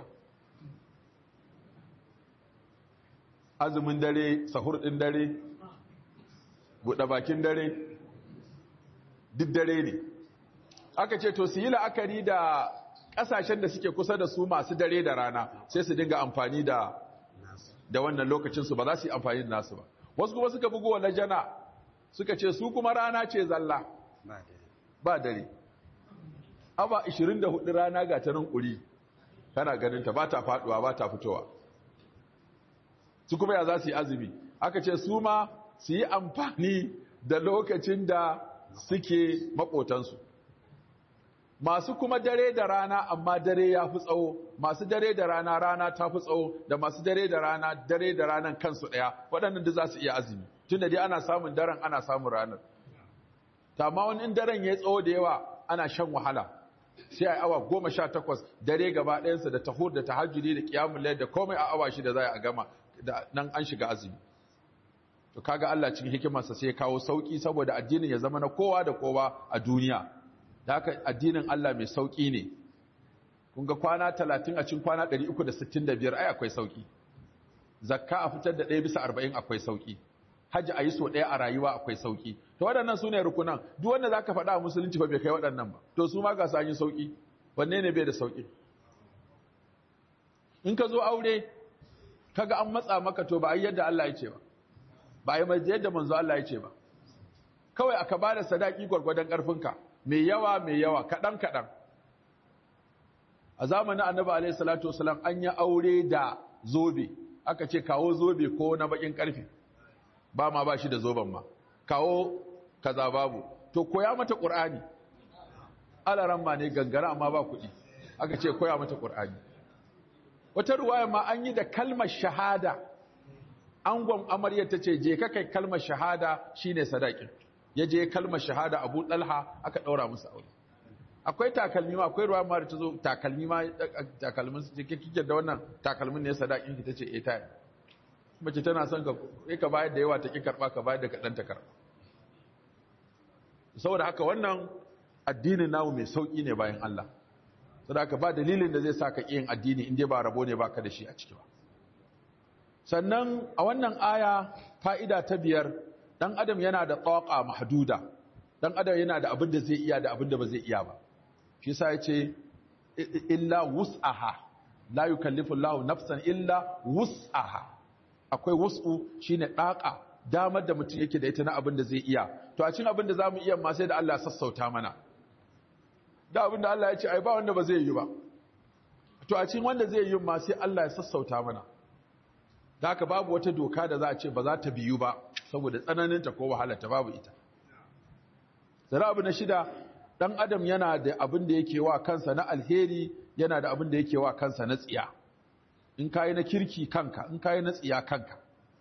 azumin dare sahur ɗin dare buɗe bakin dare duk dare ne aka ce to su yi la'akari da ƙasashen da suke kusa da su masu dare da rana sai su dinga amfani da da wannan lokacinsu ba za su yi amfani da nasu ba wasu kuma suka bugu wa lajana suka ce su kuma rana ce zalla ba dare aba 24 rana ga ta nan ƙuri kana ganinta ba ta faɗuwa ba ta fitowa su kuma ya za su yi azumi aka ce su ma su yi amfani da lokacin da suke maƙotansu masu kuma dare da rana amma dare ya fi tsawo masu dare da rana rana ta fi tsawo da masu dare da rana dare da ranan kansu ɗaya waɗannan duk za su iya azumi tun da dai ana samun daren ana samun ranar ta ma wani in daren ya tsawo da yawa ana shan wahala sai a awa goma sha takwas dare gaba ɗayansa da tahur da tahajjudi da kiyamun layar da komai a awa shida za a gama da nan an shiga azumi to kaga Allah cikin hikimarsa sai ya kawo sauki saboda addinin ya zama na kowa da kowa a duniya da haka addinin Allah mai sauki ne kun ga kwana 30 a cikin kwana 365 ai akwai sauki zakka a fitar da 1 bisa 40 akwai sauki hajji a yi so ɗaya a rayuwa akwai sauki to waɗannan su ne rukunan duk wanda za ka faɗa a musulunci ba bai kai waɗannan ba to su ma ga su yi sauki wanne ne bai da sauki in ka zo aure kaga an matsa maka to ba a yi yadda Allah ya ce ba ba a yi yadda manzo Allah ya ce ba kawai aka ba da sadaki gwargwadon ƙarfinka mai yawa mai yawa kaɗan kaɗan a zamanin annabi alaihi salatu wasalam an yi aure da zobe aka ce kawo zobe ko na bakin ƙarfe ba ma ba shi da zoben ma kawo kaza babu to koya mata ƙur'ani alaran ma ne gangara amma ba kuɗi aka ce koya mata ƙur'ani wata ruwaya ma an yi da kalmar shahada angon amaryar ta ce je ka kai kalmar shahada shine sadakin ya je kalmar shahada abu ɗalha aka ɗaura musu aure akwai takalmi ma akwai ruwa ma da ta zo takalmi ma takalmin su ce kike da wannan takalmin ne sadakin ki tace eh ta mace tana son ka kai ka bayar da yawa ta ki karba ka bayar da kadan ta karba saboda haka wannan addinin namu mai sauki ne bayan Allah saboda haka ba dalilin da zai saka yin addini in dai ba rabo ne baka da shi a ciki ba sannan a wannan aya fa'ida ta biyar ɗan adam yana da tsawaƙa mahduda ɗan adam yana da abin da zai iya da abin da ba zai iya ba shi sa ya ce illa wus'aha la yukallifu Allahu nafsan illa wus'aha akwai wus'u shine ɗaƙa damar da mutum yake da ita na abin da zai iya to a cikin abin da zamu iya ma sai da Allah ya sassauta mana da abin da Allah ya ce ai ba wanda ba zai yi ba to a cikin wanda zai yi ma sai Allah ya sassauta mana da haka babu wata doka da za a ce ba za ta biyu ba saboda tsananinta ko wahalarta babu ita zara abu na shida ɗan adam yana da abin da yake wa kansa na alheri yana da abin da yake wa kansa na tsiya in kayi na kirki kanka in kayi na tsiya kanka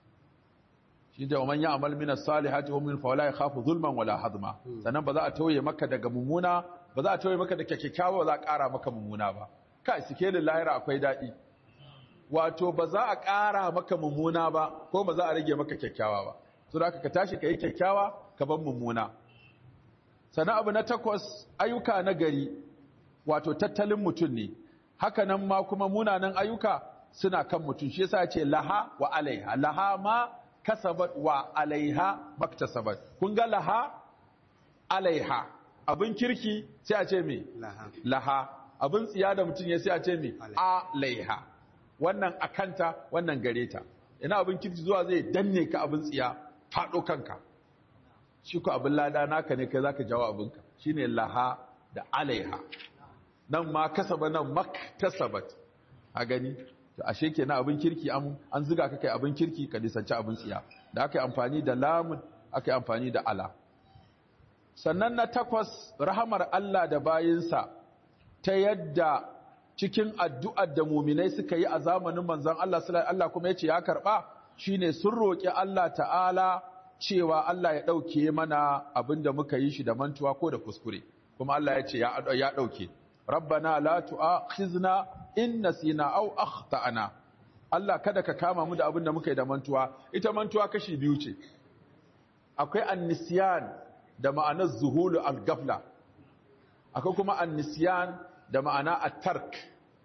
shi da waman ya amal minas salihati hum min fawla yakhafu zulman wala hadma sannan ba za a tauye maka daga mummuna ba za a tauye maka da kyakkyawa ba za a ƙara maka mummuna ba kai sikelin lahira akwai daɗi wato ba za a ƙara maka mummuna ba ko ba za a rage maka kyakkyawa ba so da ka tashi ka yi kyakkyawa ka ban mummuna sannan abu na takwas ayyuka na gari wato tattalin mutum ne haka nan ma kuma munanan ayyuka suna kan mutum shi yasa ce laha wa alaiha laha ma kasabat wa alaiha maktasabat kun ga laha alaiha abin kirki sai a ce me laha abin tsiya da mutum ya sai a ce me alaiha wannan akanta wannan gare ta ina abin kirki zuwa zai danne ka abin tsiya faɗo kanka shi ko abin lada naka ne kai zaka jawo abinka shine laha da alaiha nan ma kasaba nan maktasabat a gani to ashe kenan abin kirki an an ziga ka kai abin kirki ka lisanci abin tsiya da aka yi amfani da lamun aka yi amfani da ala sannan na takwas rahamar Allah da bayinsa ta yadda cikin addu'ar da muminai suka yi a zamanin manzon Allah sallallahu Allah kuma yace ya karba shine sun roki Allah ta'ala cewa Allah ya dauke mana abinda muka yi shi da mantuwa ko da kuskure kuma Allah ya ce ya dauke rabbana la tu'akhizna in nasina aw akhtana Allah kada ka kama mu da abinda muka yi da mantuwa ita mantuwa kashi biyu ce akwai annisyan da ma'anar zuhulu al-gafla akwai kuma annisyan da ma'ana at-tark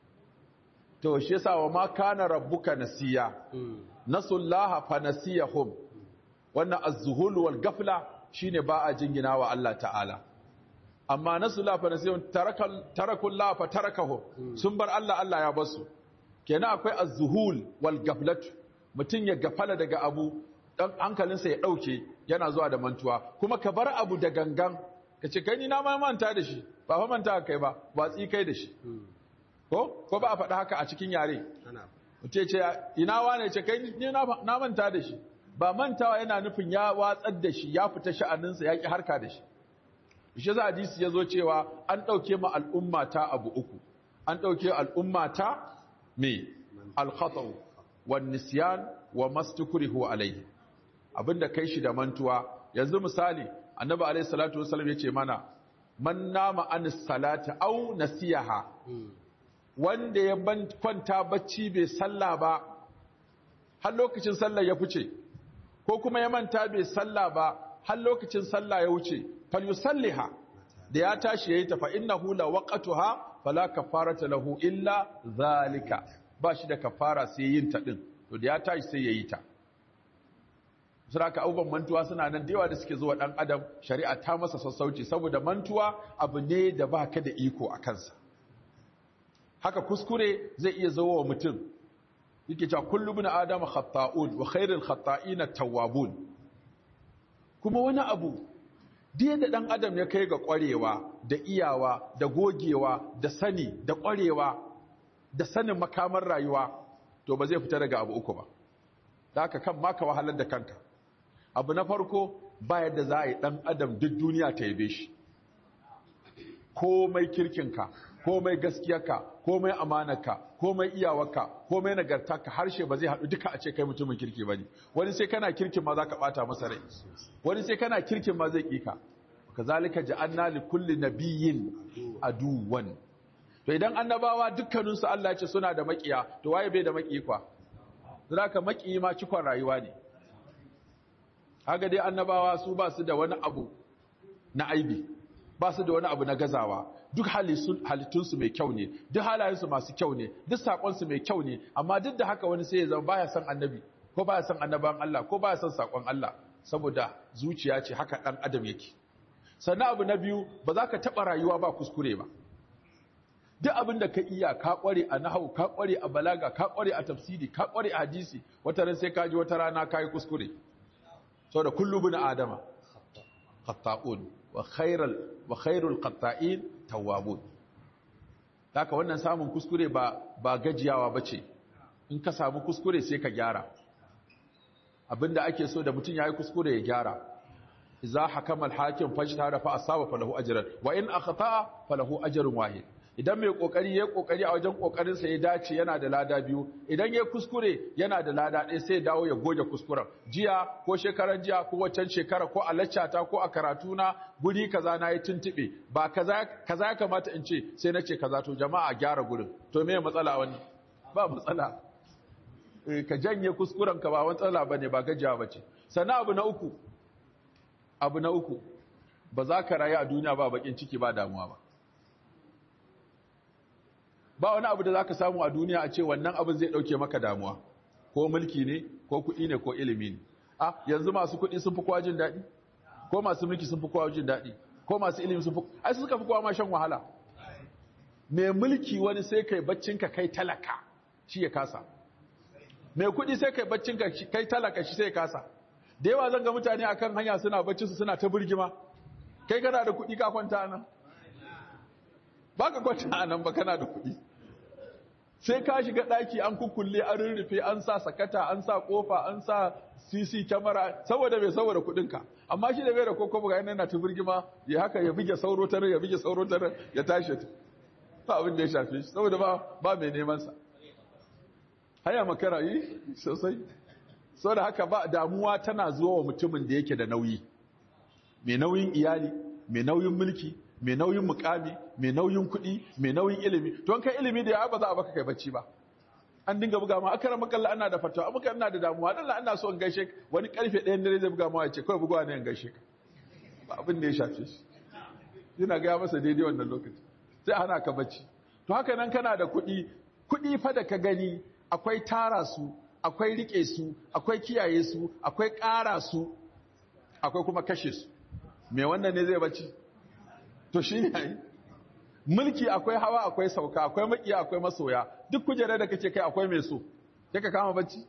to shi yasa wa ma kana rabbuka nasiya nasullaha fa nasiyahum wannan az-zuhul wal gafla shine ba a jingina wa Allah ta'ala amma nasullaha fa nasiyahum tarakal tarakullaha fa tarakahum sun bar Allah Allah ya basu kenan akwai az-zuhul wal gaflatu mutun ya gafala daga abu dan hankalinsa ya dauke yana zuwa da mantuwa kuma ka bar abu da gangan ka ce kai ni na ma manta da shi ba fa manta kai ba watsi kai da shi ko ko ba a faɗa haka a cikin yare mutum ce ina wane ce kai ni na manta da shi ba mantawa yana nufin ya watsar da shi ya fita sha'aninsa ya ki harka da shi shi za hadisi ya zo cewa an ɗauke ma al'umma ta abu uku an ɗauke al'umma ta me alkhatau wa nisyan wa mastukrihu alayhi abinda kai shi da mantuwa yanzu misali annabi alayhi salatu wasallam yace mana man nama an salati aw nasiyaha wanda ya kwanta bacci bai sallah ba har lokacin sallah ya fice ko kuma ya manta bai sallah ba har lokacin sallah ya wuce falyusalliha da ya tashi yayi ta fa innahu la waqtuha fala kafarata lahu illa zalika ba shi da kafara sai yin ta din to da ya tashi sai yayi ta Suraka abubuwan mantuwa suna nan da yawa da suke zuwa ɗan adam shari'a ta masa sassauci saboda mantuwa abu ne da ba ka da iko a kansa haka kuskure zai iya zo wa mutum yake cewa kullu bin adam khata'un wa khairul khata'ina tawwabun kuma wani abu duk da dan adam ya kai ga ƙwarewa da iyawa da gogewa da sani da ƙwarewa da sanin makamar rayuwa to ba zai fita daga abu uku ba da haka kan maka wahalar da kanka abu na farko ba yadda za a yi ɗan adam duk duniya ta yabe shi komai kirkinka komai gaskiyarka komai amanarka komai iyawarka komai nagartarka harshe ba zai haɗu duka a ce kai mutumin kirki ba ne wani sai kana kirkin ma za ka ɓata masa rai wani sai kana kirkin ma zai ƙika ka zalika ja'anna li kulli nabiyyin aduwan to idan annabawa dukkaninsu Allah ya ce suna da maƙiya to waye bai da maƙi kwa zaka maƙi ma cikon rayuwa ne haka dai annabawa su ba su da wani abu na aibi ba su da wani abu na gazawa duk halittunsu mai kyau ne duk halayensu masu kyau ne duk saƙonsu mai kyau ne amma duk da haka wani sai ya zama baya son annabi ko baya son annaban Allah ko baya son saƙon Allah saboda zuciya ce haka ɗan adam yake sannan abu na biyu ba za ka taɓa rayuwa ba kuskure ba duk abin da ka iya ka ƙware a nahau ka ƙware a balaga ka ƙware a tafsiri ka ƙware a hadisi wata ran sai ka ji wata rana ka yi kuskure saboda kullu bin adama khata'un wa khairal wa khairul qatta'in tawwabun haka wannan samun kuskure ba ba gajiyawa bace in ka samu kuskure sai ka gyara abinda ake so da mutum yayi kuskure ya gyara idza hakama al-hakim fajtara fa asaba falahu ajran wa in akhta'a falahu ajrun wahid idan mai kokari ya kokari a wajen kokarin sa ya dace yana da lada biyu idan ya kuskure yana da lada ɗaya sai ya dawo ya goge kuskuren jiya ko shekaran jiya ko waccan shekara ko a laccata ko a karatu na guri kaza na yi tuntube ba kaza kaza ya kamata in ce sai na ce kaza to jama'a gyara gurin to me matsala wani ba matsala ka janye kuskuren ka ba matsala bane ba gajiya bace sannan abu na uku abu na uku ba za ka rayu a duniya ba bakin ciki ba damuwa ba ba wani abu da za ka samu a duniya a ce wannan abin zai ɗauke maka damuwa ko mulki ne ko kuɗi ne ko ilimi ne a yanzu masu kuɗi sun fi kowa jin daɗi ko masu mulki sun fi kowa jin daɗi ko masu ilimi sun fi ai suka fi kowa ma shan wahala mai mulki wani sai kai baccinka kai talaka shi ya kasa mai kuɗi sai kai baccinka kai talaka shi sai ya kasa da yawa zan ga mutane akan hanya suna bacci su suna ta birgima kai kana da kuɗi ka kwanta nan ba ka kwanta nan ba kana da kuɗi sai ka shiga ɗaki an kukulle an rurrufe an sa sakata an sa kofa an sa cc kyamara saboda mai saboda kuɗinka amma shi da bai da koko buga yana ta birgima ya haka ya buge sauro tare ya buge sauro tare ya tashi ba abin da ya shafe shi saboda ba ba mai neman sa haya makara yi sosai sau da haka ba damuwa tana zuwa wa mutumin da yake da nauyi mai nauyin iyali mai nauyin mulki mai nauyin mukami mai nauyin kuɗi mai nauyin ilimi to kai ilimi da ya ba za a baka kai bacci ba an dinga buga ma akara makalla ana da fatawa muka ina da damuwa dan ana so in gaishe wani karfe ɗayan dare zai buga ma ya ce kawai bugawa ne in gaishe ka ba abin da ya shafe shi yana ga masa daidai wannan lokaci sai hana ka bacci to haka nan kana da kuɗi kuɗi fa da ka gani akwai tara su akwai rike su akwai kiyaye su akwai ƙara su akwai kuma kashe su me wannan ne zai bacci to shi ne mulki akwai hawa akwai sauka akwai makiya akwai masoya duk kujerar da kake kai akwai mai so sai ka kama bacci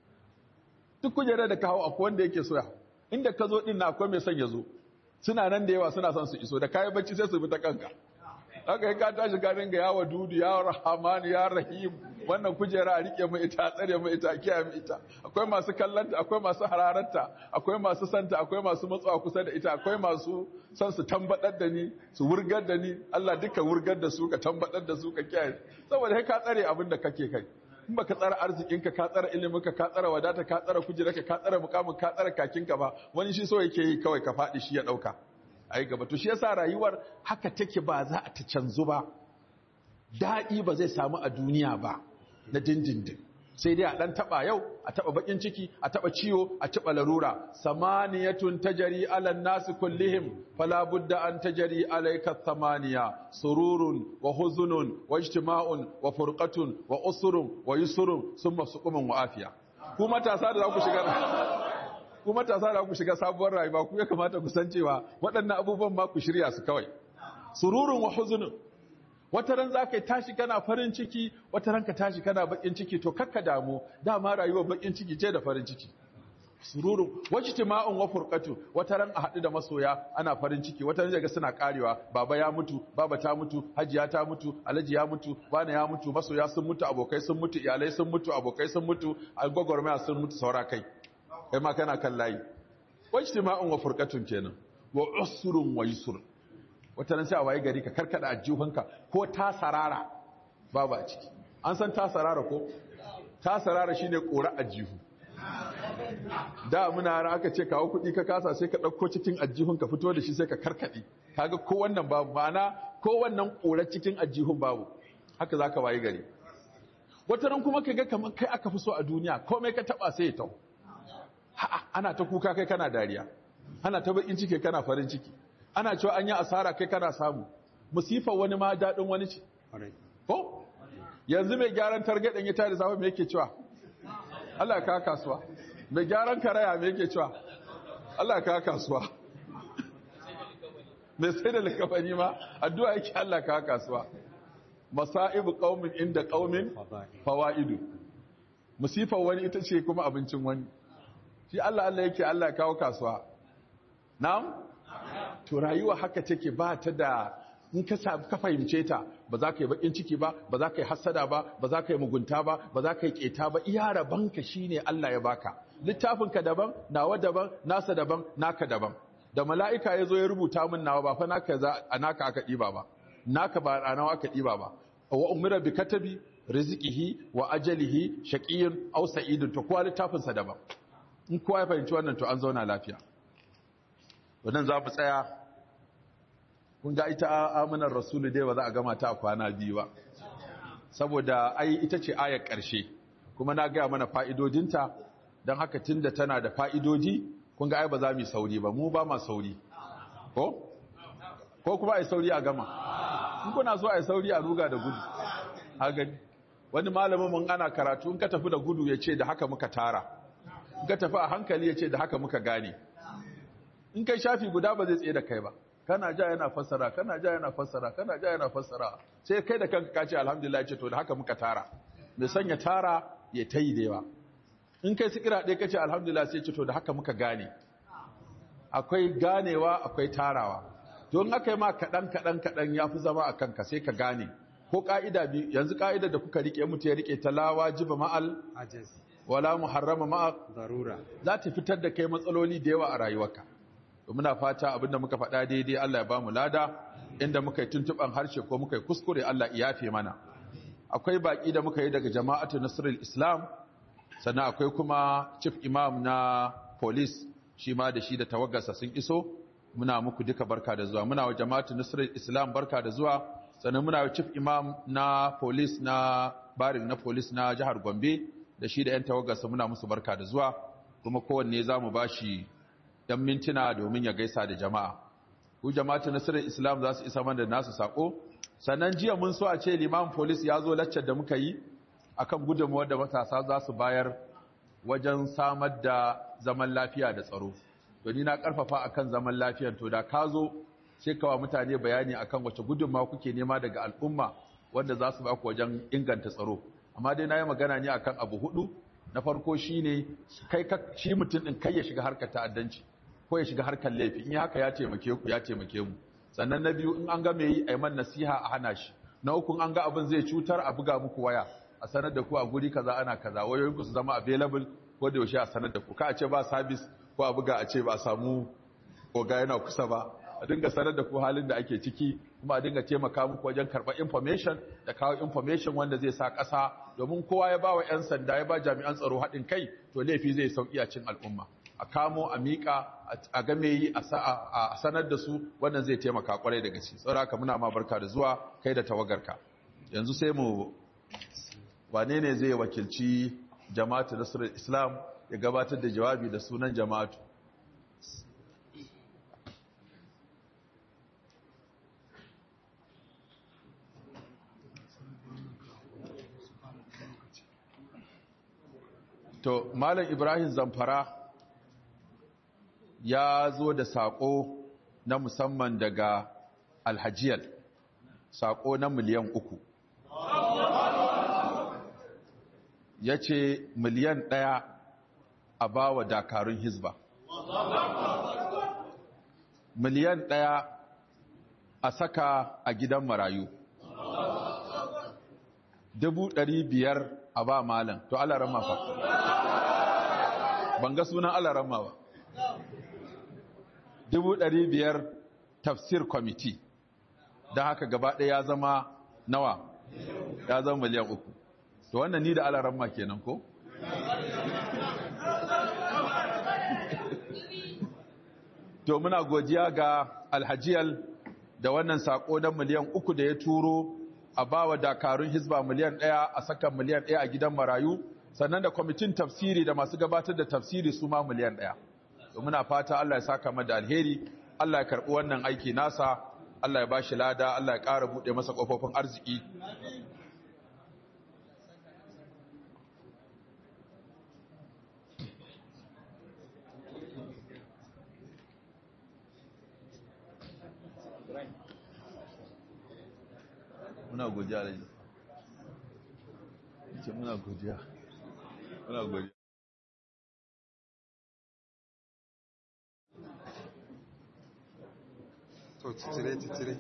duk kujerar da ka hawa akwai wanda yake soya inda ka zo din na akwai mai son ya zo suna nan da yawa suna son su iso da kayi bacci sai su bi ta kanka haka yi ka tashi ka dinga yawa dudu ya rahman ya rahim wannan kujera a rike mu ita tsare mu ita kiyaye mu ita akwai masu kallanta akwai masu hararanta akwai masu santa akwai masu matsawa kusa da ita akwai masu son su tambadar da ni su wurgar da ni Allah duka wurgar da su ka tambadar da su ka kiyaye saboda kai ka tsare abin da kake kai in baka tsara arzikinka ka tsara iliminka ka tsara wadata ka tsara kujerarka ka tsara mukamin ka tsara kakinka ba wani shi so yake yi kawai ka faɗi shi ya ɗauka ai gaba to shi yasa rayuwar haka take ba za a ta canzu ba daɗi ba zai samu a duniya ba na dindindin sai dai a ɗan taɓa yau a taɓa baƙin ciki a taɓa ciwo a taɓa larura samaniyatun tajari ala nasi kullihim fala budda an tajari alayka samaniya sururun wa huzunun wa ijtima'un wa furqatun wa usrun wa yusrun summa suqumun wa afiya ku matasa da za ku shiga ku matasa da ku shiga sabuwar rayuwa ku ya kamata ku san cewa waɗannan abubuwan ma ku shirya su kawai sururun wa huzunun wata ran za ka yi tashi kana farin ciki wata ran ka tashi kana bakin ciki to kakka damu dama rayuwar bakin ciki ce da farin ciki sururun wajtima'un wa furqatu wata ran a haɗu da masoya ana farin ciki wata ran ga suna karewa baba ya mutu baba ta mutu hajiya ta mutu alhaji ya mutu bana ya mutu masoya sun mutu abokai sun mutu iyalai sun mutu abokai sun mutu gwagwarmaya sun mutu saura kai kai ma kana kan layi wajtima'un wa furqatun kenan wa usrun wa yusrun wata nan sai a waye gari ka karkada ajihunka ko ta sarara babu a ciki an san ta sarara ko ta sarara shine kora ajihu da muna har aka ce kawo kuɗi ka kasa sai ka ɗauko cikin ajihun ka fito da shi sai ka karkaɗe kaga ko wannan babu ma'ana ko wannan kora cikin ajihun babu haka zaka waye gari wata ran kuma ka ga kamar kai aka fi so a duniya komai ka taba sai ya tau ana ta kuka kai kana dariya ana ta bakin ciki kana farin ciki ana cewa an yi asara kai kana samu musifar wani ma daɗin wani ce ko yanzu mai gyaran targaɗin ya tare safe me yake cewa Allah ka kasuwa mai gyaran karaya me yake cewa Allah ka kasuwa mai sai da likafani ma addu'a yake Allah ka kasuwa masa'ibu qaumin inda qaumin fawaidu musifar wani ita ce kuma abincin wani shi Allah Allah yake Allah kawo kasuwa na'am to rayuwa haka take ba ta da in ka ka fahimce ta ba za ka yi bakin ciki ba ba za ka yi hassada ba ba za ka yi mugunta ba ba za ka yi keta ba iya rabanka shine Allah ya baka littafinka daban nawa daban nasa daban naka daban da mala'ika ya zo ya rubuta min nawa ba fa naka za a naka aka ɗiba ba naka ba a nawa aka ɗiba ba wa umira bi katabi rizqihi wa ajalihi shaqiyyun aw sa'idun to kowa littafinsa daban in kowa ya fahimci wannan to an zauna lafiya wannan za mu tsaya kun ga ita amanar rasulu dai ba za a gama ta a kwana biyu ba saboda ai ita ce ayar ƙarshe kuma na gaya mana fa'idodinta don haka tunda tana da fa'idoji kun ga ai ba za mu yi sauri ba mu ba ma sauri ko? ko kuma ai sauri a gama in kuna so ai sauri a ruga da gudu a gani wani malamin mun ana karatu in ka tafi da gudu ya ce da haka muka tara in ka tafi a hankali ya ce da haka muka gane in kai shafi guda ba zai tsaye da kai ba kana ja yana fassara kana ja yana fassara kana ja yana fassara sai kai da kanka ka ce alhamdulillah ce to da haka muka tara mai sanya tara ya tayi da yawa in kai sikira ɗaya kace alhamdulillah sai ce to da haka muka gane akwai ganewa akwai tarawa don aka yi ma kaɗan kaɗan kaɗan ya fi zama a kanka sai ka gane ko ƙa'ida biyu yanzu ƙa'ida da kuka riƙe mutu ya riƙe ta lawa jiba ma'al wala muharrama ma'a darura za ta fitar da kai matsaloli da yawa a rayuwarka muna fata abinda muka faɗa daidai Allah ya ba mu lada inda muka yi tuntuɓan harshe ko muka yi kuskure Allah ya yafe mana akwai baƙi da muka yi daga jama'atu nasrul islam sannan akwai kuma chief imam na police shi ma da shi da tawagarsa sun iso muna muku duka barka da zuwa muna wa jama'atu nasrul islam barka da zuwa sannan muna wa chief imam na police na barin na police na jihar gombe da shi da 'yan tawagarsa muna musu barka da zuwa kuma kowanne za mu ba shi dan mintuna domin ya gaisa da jama'a ku jama'atu nasarar islam za su isa mana da nasu sako sannan jiya mun so a ce liman police ya zo laccar da muka yi akan gudunmuwar da matasa za su bayar wajen samar da zaman lafiya da tsaro to ni na karfafa akan zaman lafiyan to da ka zo sai kawa mutane bayani akan wace gudunmawa kuke nema daga al'umma wanda za su ba ku wajen inganta tsaro amma dai na yi magana ne akan abu hudu na farko shine kai shi mutum din kai ya shiga harkar ta'addanci ko ya shiga harkar laifi in haka ya taimake ku ya taimake mu sannan na biyu in an ga me yi a man nasiha a hana shi na uku an ga abin zai cutar a buga muku waya a sanar da ku a guri kaza ana kaza wayoyin ku su zama available ko da yaushe a sanar da ku ka a ce ba service ko a buga a ce ba samu oga yana kusa ba a dinga sanar da ku halin da ake ciki kuma a dinga taimaka muku wajen karɓar information da kawo information wanda zai sa ƙasa domin kowa ya ba wa 'yan sanda ya ba jami'an tsaro haɗin kai to laifi zai sauƙi a cin al'umma a kamo a miƙa a game yi a sanar da su wannan zai taimaka kwarai da gaske tsara ka muna ma barka da zuwa kai da tawagarka yanzu sai mu wane ne zai wakilci jama'atu nasarar islam ya gabatar da jawabi da sunan jama'atu to malam ibrahim zamfara ya zo da saƙo na musamman daga alhajiyar saƙo na miliyan uku ya ce miliyan ɗaya a ba wa dakarun hizba miliyan ɗaya a saka a gidan marayu dubu ɗari biyar a ba malam to alaran fa ban ga sunan alaran ba dubu ɗari biyar tafsir kwamiti don haka gaba ɗaya ya zama nawa ya zama miliyan uku to wannan ni da alaran ma kenan ko? to muna godiya ga alhajiyal da wannan sako na miliyan uku da ya turo a bawa dakarun hizba miliyan ɗaya a saka miliyan ɗaya a gidan marayu sannan da kwamitin tafsiri da masu gabatar da tafsiri su ma miliyan ɗaya to muna fata Allah ya saka mu da alheri Allah ya karɓi wannan aiki nasa Allah ya ba shi lada Allah ya ƙara buɗe masa ƙofofin arziki muna godiya da ce muna godiya muna godiya to titire titire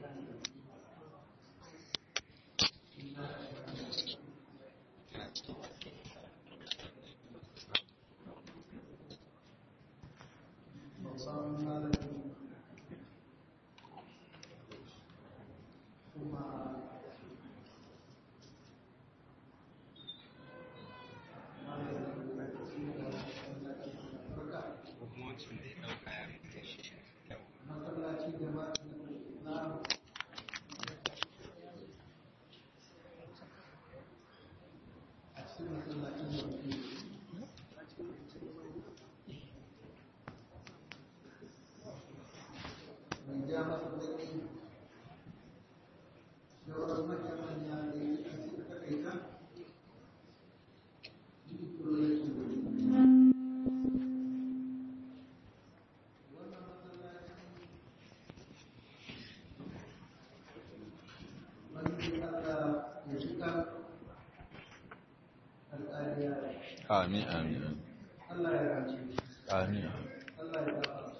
amin amin Allah ya rance amin Allah ya gafarta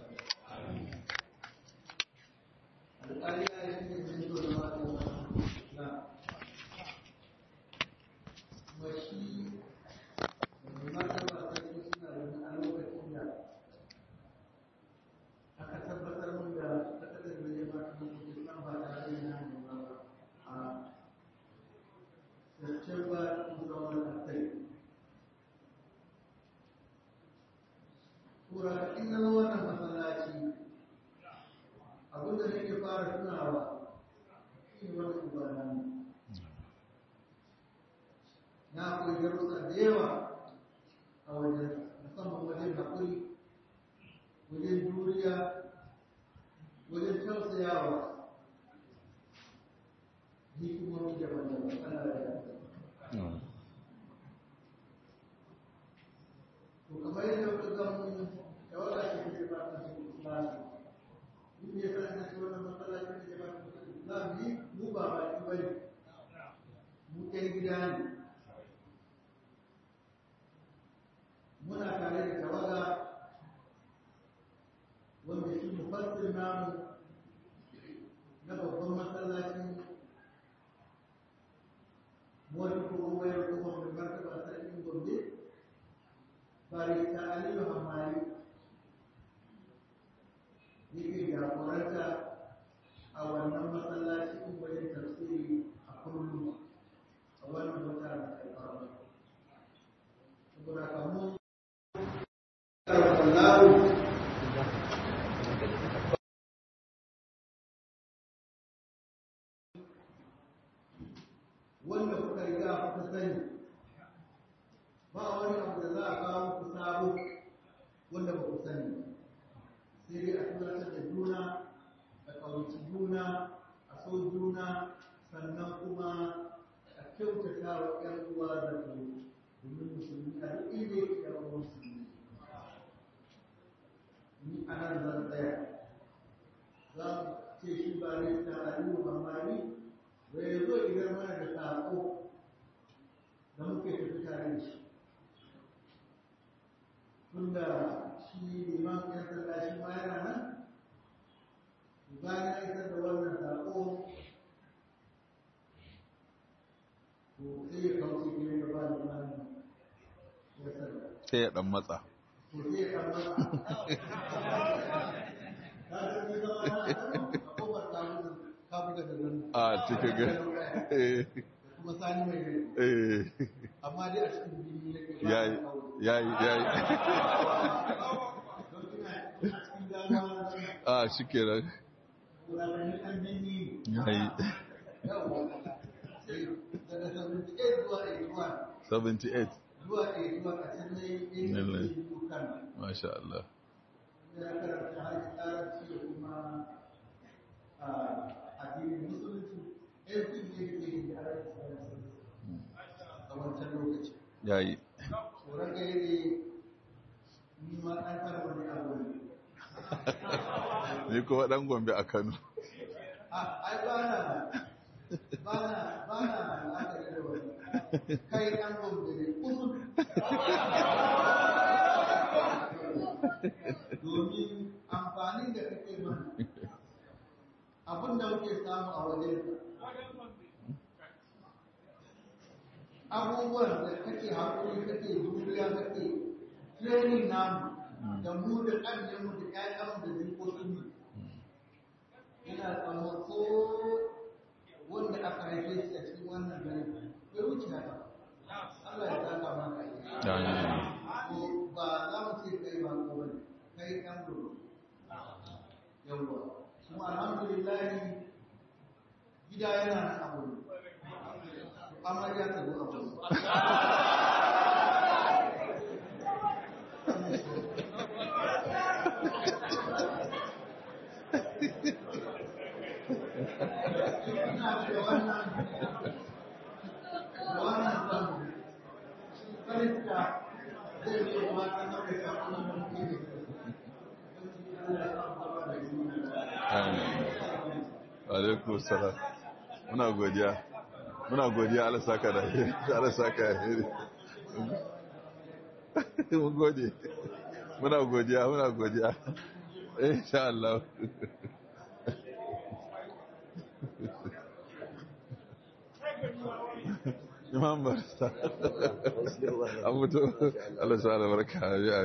alƙali ya yi cikin jinto da mata na kuma shi mai martaba sarki suna da a lokacin da aka tabbatar mun da takardar da ya ba ta mutum nan ba tare da yana nuna ba a September 2003 Kura in na zo wannan masallaci abinda nake fara tunawa shi ne wani ubana na koyi darussa da yawa a wajen musamman wajen haƙuri wajen juriya wajen tausayawa hikimomi daban-daban ana da to kamar yadda kuka ga mun da wala ce ke ba ta cikin Islam ni ne san da cewa wannan masallaci ne ba ta cikin Islam ni mu ba ba ki bane mu kai gida ne muna tare da tawaga wanda shi mufassir namu na babban masallacin wani kuma wayar kuma mai martaba sarkin gombe barista aliyu hamari yake jagoranta a wannan masallaci in wajen tafsiri a kullum a wannan wata da alfarma saboda kamun karfallahu wanda kuka riga kuka sani ba wani abu da za a kawo ku sabo wanda ba ku sani sai dai a tunatar da juna a ƙaunaci juna a so juna sannan kuma a kyautata wa ƴan uwa da ku domin musulmi a duk inda yake ƴan uwan musulmi ni a nan zan tsaya za mu ce shi ba ne ta aliyu mamani bai zo idan mana da saƙo da muke tafi tare da shi tunda shi liman yan sanda shi ma yana nan bayan ya isar da wannan saƙo to sai ya kauce gire da ba liman ya sanda sai ya dan matsa to sai ya kan masa ka ga ni zama na a kofar ka buga da nan a cikin ga eh kuma sani mai rai eh amma dai a cikin jini yake ba yayi yayi yayi don ina ina cikin gano a shikenan wuraren ɗan jini yayi yawa daga 78 zuwa 81 78 zuwa 81 a can ne Lallai. yin dukan masha Allah ya karanta har larabci da kuma addinin musulunci everything ne ke yi da arabic a wancan lokaci yayi tsoron gare ne ni ma ɗan fara wani abu ne ni kuma dan gombe a Kano ai ba na ba na ba na la'akari da wani kai ɗan gombe ne kusur domin amfanin da kake mana abin da muke samu a wajen abubuwan da kake haƙuri kake juriya kake training namu da mu da ƙannenmu da ƴaƴanmu da jikokinmu ina tsamma ko wanda aka haife shi a cikin wannan gari bai wuce haka Allah ya saka maka Amin. ko ba za mu ce kai ba ko bane kai ɗan gudu yawwa kuma alhamdulillah gida yana nan abu amarya ta zo abu ina da wannan da wannan zamu karanta zai yi mata na kai kafin da muke da Amin. Alaikum salam. Muna godiya. Muna godiya Allah saka da alheri. Allah saka da alheri. Mun gode. Muna godiya, muna godiya. Insha Allah. Imam Barista. An mutu. Allah sa albarka. Ya.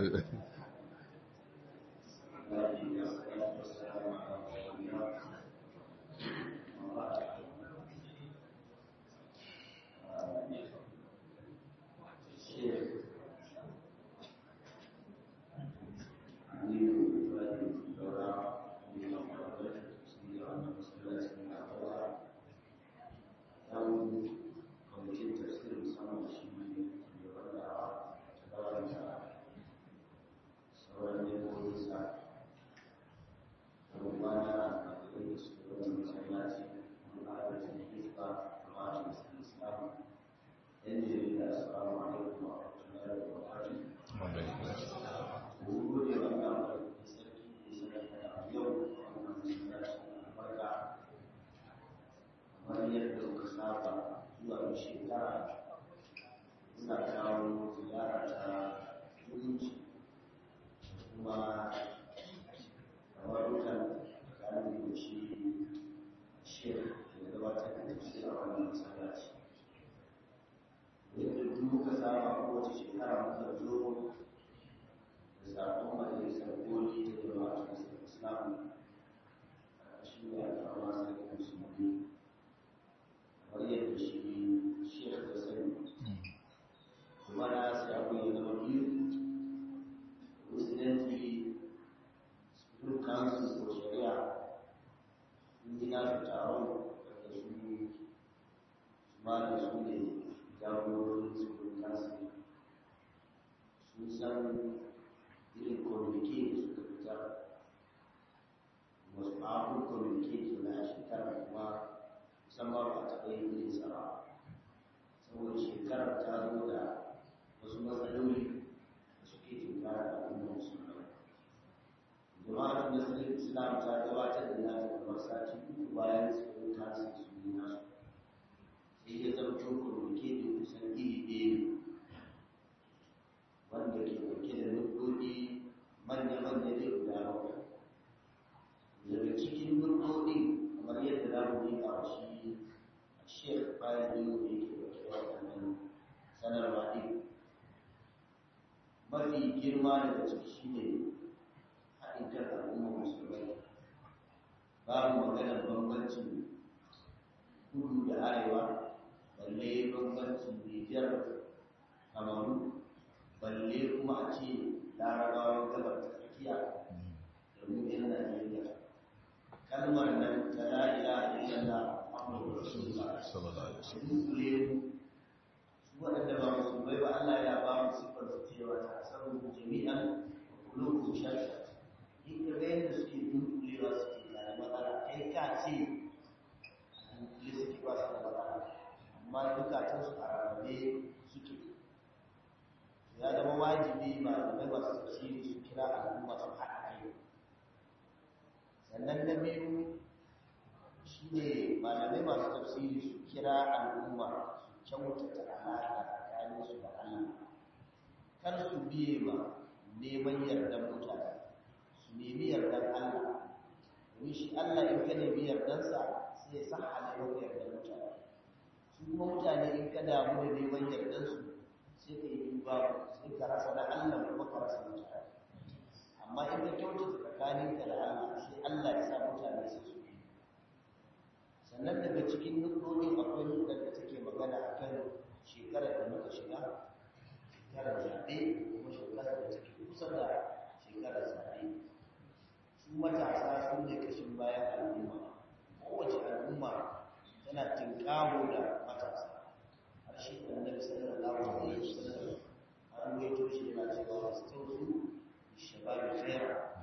in ka ga yadda suke dunkulewa suke da matsala kai ka ce a dunkule suke ba su da matsala amma dukatansu a rarrabe suke ya zama wajibi malamai masu tafsiri su kira al'umma su haɗa kai sannan na biyu shi ne malamai masu tafsiri su kira al'umma su kyautata alaƙa tsakaninsu da Allah kar su biye ma neman yardan mutane su nemi yardan Allah domin shi Allah in ka nemi yardansa sai ya san halayen yardan mutane su kuma mutane in ka damu da neman yardansu sai ka yi duba sai ka rasa da Allah kuma ka rasa mutane amma in ka kyautata tsakaninka da Allah sai Allah ya sa mutane su su sannan daga cikin nukudodin akwai nukar da take magana a kan shekarar da muka shiga shekarar zaɓe kuma shekarar da take kusa da shekarar zaɓe su matasa su ne kashin bayan al'umma kowace al'umma tana tinkawo da matasa har shi annabi sallallahu alaihi wasallam an waito shi yana cewa astausu shababi khaira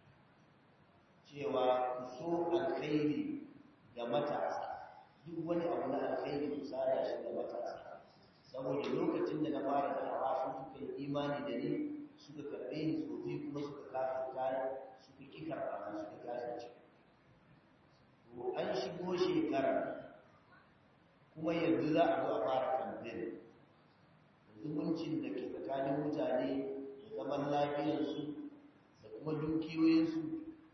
cewa ku so alkhairi ga matasa duk wani abu na alkhairi ku sada shi ga matasa saboda lokacin da na fara da'awa su suka yi imani da ni suka karɓe ni tsofi kuma suka kafirta suka ƙi karɓa na suka kafirce to an shigo shekara kuma yanzu za a zo a fara kamfen zumuncin da ke tsakanin mutane da zaman lafiyarsu da kuma dukiyoyinsu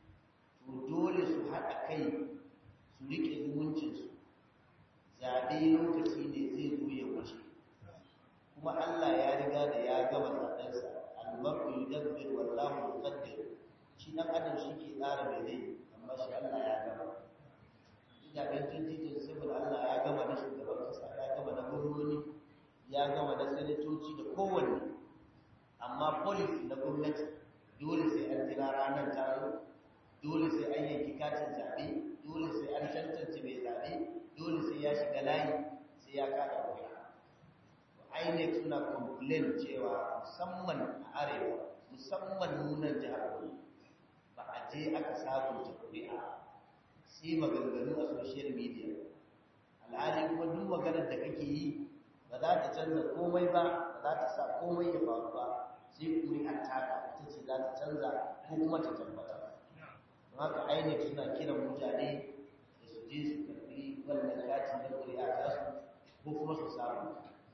to dole su haɗa kai su riƙe zumuncinsu zaɓe lokaci ne zai zo ya wuce kuma Allah ya riga da ya gama zaɓensa albarku yi dabbir wallahu muqaddir shi ɗan adam shi ke tsara mai zai amma shi Allah ya gama zaɓen tuntitin saboda Allah ya gama na shugaban ƙasa ya gama na gwamnoni ya gama na sanatoci da kowanne amma policy na gwamnati dole sai an jira ranar taro dole sai an yanki katin zaɓe dole sai an tantance mai zaɓe dole sai ya shiga layi sai ya kada wuya INEC suna complain cewa musamman a arewa musamman nunan jihar Kudu ba a je aka sabunta kuri'a sai maganganu a social media alhali kuma duk maganar da kake yi ba za ta canza komai ba ba za ta sa komai ya faru ba sai kuri'ar taka ita ce za ta canza ko kuma ta tabbatar haka INEC suna kiran mutane da su je su karbi wannan kati na kuri'a ta su ko kuma su samu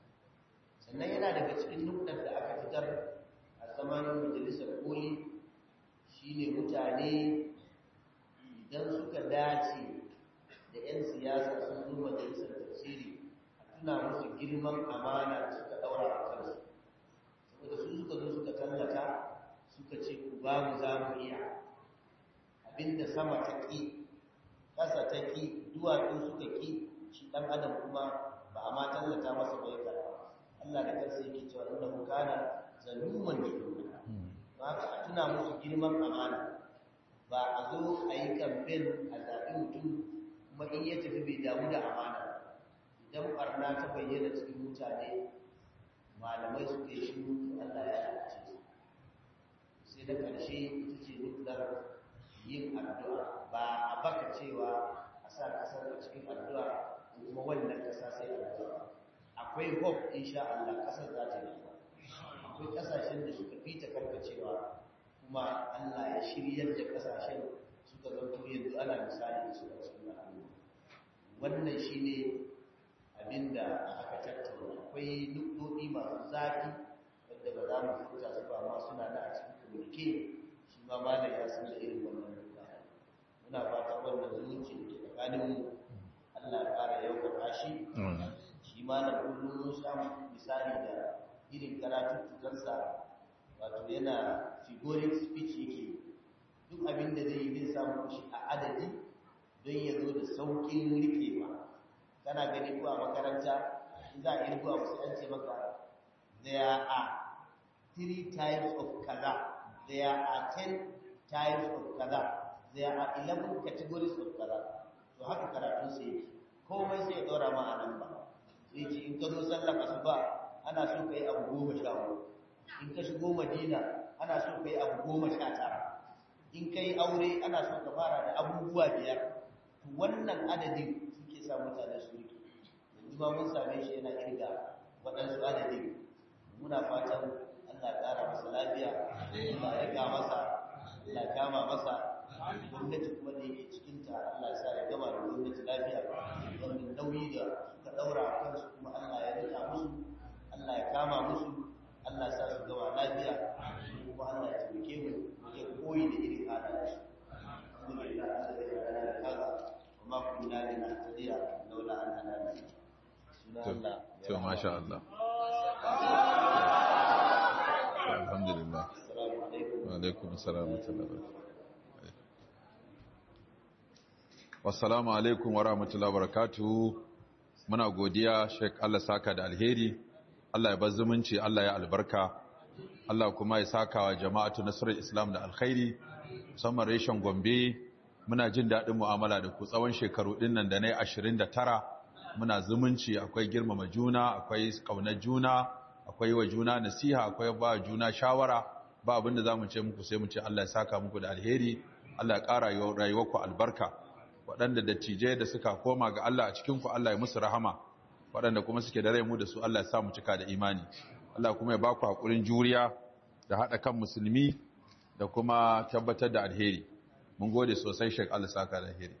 sannan yana daga cikin nukɗar da aka fitar a zaman majalisar koli shine mutane idan suka dace da 'yan siyasa sun zo majalisar tafsiri a tuna musu girman amana da suka ɗaura a kansu saboda su suka zo suka tallata suka ce ku ba mu za mu iya abinda sama ta ƙi ƙasa ta ƙi duwatsu suka ƙi shi ɗan adam kuma ba a ma tallata masa bai karɓa Allah da kansa yake cewa inda mu kana zaluman jahula ba ka a tuna musu girman amana ba a zo a yi kamfen a zaɓi mutum kuma in ya tafi bai damu da amana idan ɓarna ta bayyana cikin mutane malamai suka yi shiru to Allah ya lalace su sai da ƙarshe ita ce nuklar yin addu'a ba a baka cewa a sa ƙasar a cikin addu'a kuma wannan ƙasa sai addu'a akwai hope insha Allah ƙasar za ta yi akwai ƙasashen da suka fita karkacewa kuma Allah ya shiryar da ƙasashen suka zanto yanzu ana misali da su a cikin al'umma wannan shine abinda aka tattauna akwai nukdodi masu zafi wadda ba za mu furta su ba ma suna da a cikin komunike shi ma malam ya san da irin wannan nukdodi muna fatan wannan zumunci da ke tsakaninmu Allah ya ƙara yaukaka shi shi ma na kullum mun samu misali da irin karatuttukansa wato yana figuric speech yake duk abin da zai yi zai samu shi a adadi don ya zo da saukin rikewa kana gani ko a makaranta in za a irgo abu sai an ce maka there are three types of kaza there are ten types of kaza there are eleven categories of kaza to haka karatun sai yake komai sai ya ɗora ma a nan ba sai ce in ka zo sallar asuba ana so ka yi abu goma sha hudu in ka shigo madina ana so ka yi abu goma sha tara in kai aure ana so ka fara da abubuwa biyar to wannan adadin suke sa mutane su rike yanzu ba mun same shi yana kirga waɗansu adadin muna fatan Allah ya ƙara masa lafiya Allah ya ga masa Allah ya kama masa gwamnati kuma da yake cikin ta Allah ya sa ya gama da gwamnati lafiya wannan nauyi da suka daura a kansu kuma Allah ya rika musu Allah ya kama musu Allah ya sa su gama lafiya kuma Allah ya taimake mu ya koyi da irin halayensu alhamdulillah Allah ya yarda da kaza kuma kunna lina tadiya laula an hadana suna Allah to masha Allah alhamdulillah assalamu alaikum wa alaikum assalam wa rahmatullahi wassalamu alaikum wa rahmatullahi wa barakatuhu muna godiya Sheikh Allah saka da alheri Allah ya bar zumunci Allah ya albarka Allah kuma ya saka wa jama'atu nasrul islam da alkhairi musamman reshen Gombe muna jin daɗin mu'amala da ku tsawon shekaru ɗin nan da na yi ashirin da tara muna zumunci akwai girmama juna akwai ƙaunar juna akwai wa juna nasiha akwai ba juna shawara ba abinda za mu ce muku sai mu ce Allah ya saka muku da alheri Allah ya ƙara rayuwarku albarka waɗanda dattijai da suka koma ga Allah a cikinku Allah ya musu rahama waɗanda kuma suke da rai mu da su Allah ya sa mu cika da imani Allah kuma ya ba ku haƙurin juriya da haɗa kan musulmi da kuma tabbatar da alheri mun gode sosai shek Allah saka da alheri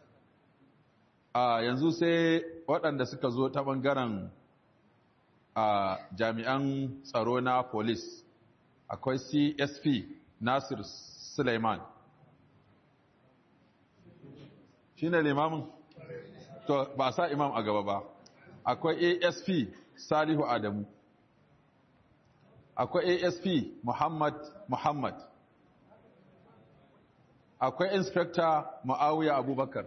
a yanzu sai waɗanda suka zo ta ɓangaren a jami'an tsaro na police akwai CSP Nasir Suleiman shi ne limamin? to ba sa imam a gaba ba akwai ASP Salihu Adamu akwai ASP Muhammad Muhammad akwai Inspector Ma'awiya Abubakar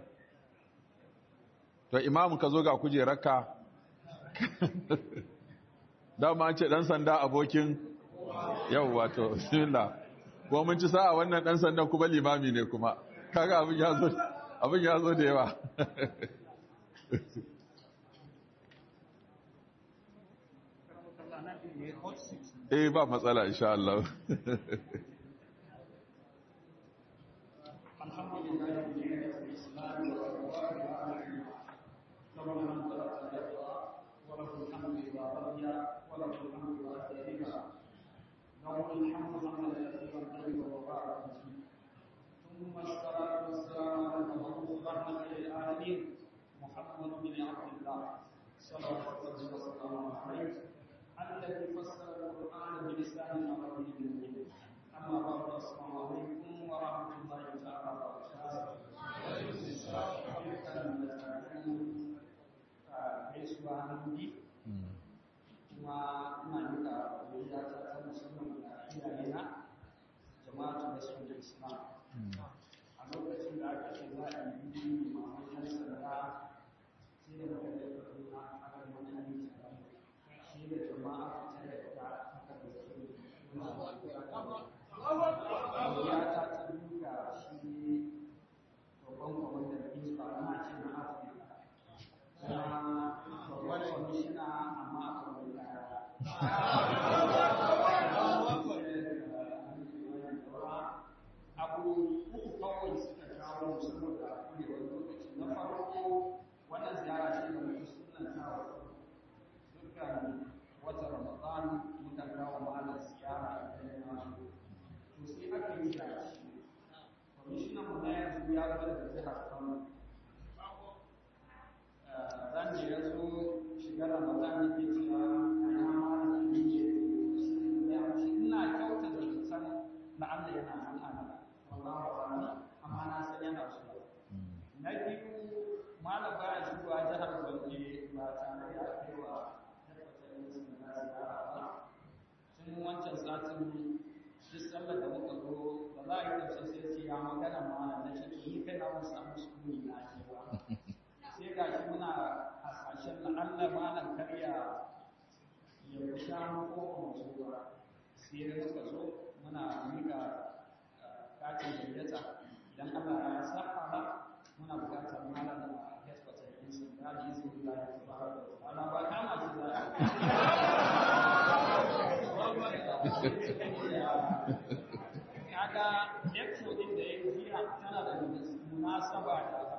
to imam ka zo ga kujerarka dama an ce dan sanda abokin yau wato bismillah kuma mun ci sa'a wannan dan sandan kuma limami ne kuma kaga abin ya zo abin ya zo da yawa eh ba matsala insha Allah ثم الصلاة والسلام على المبعوث رحمة للعالمين محمد بن عبد الله صلى الله عليه وسلم عليه الذي فسر القرآن بلسان عربي مبين أما بعد السلام عليكم ورحمة الله تعالى وبركاته gaisuwa hannu kuma ina nika godiya ta ta musamman ga iyayena jama'atu da sun islam a lokacin da aka ce za a yi yi maman yan sanda sai da muka da kaduna aka yi wani yi shi da jama'a ta yadda aka da su ya ta ta duka shi babban kwamandan isba na ce na afirka kuma babban kwamishina amma aka mai kaya abu uku kawai suka kawo saboda kurewar lokaci na farko wannan ziyara ce da mutu sunan kawo dukkan wata ramadan muka kawo malar ziyara a kan nasu to sai aka yi dace kwamishinan mu na yanzu ya zo daga jihar kano ran da ya zo shiga ramadan yake cewa a yi malar da ne ya ce ina kyauta da zaton na Allah yana nan ana wallahu a'lam amma na san yana so na biyu malam baya shigowa jihar Gombe ba tare da kaiwa tabbatar da sun na ziyara ba tun wancan satin duk sallar da muka zo ba za a yi tafsir sai ce ya magana malam na ce ni kai na mun samu sukuni na ce ba sai ga shi muna hasashen na Allah malam karya ya fi shanu ko kuma ba sai muka zo muna mika katin gayyata idan Allah ya saka ba muna bukatar malam da headquarter din sun da ji sun da ya fara da ana ba kama shi da kaga expo din da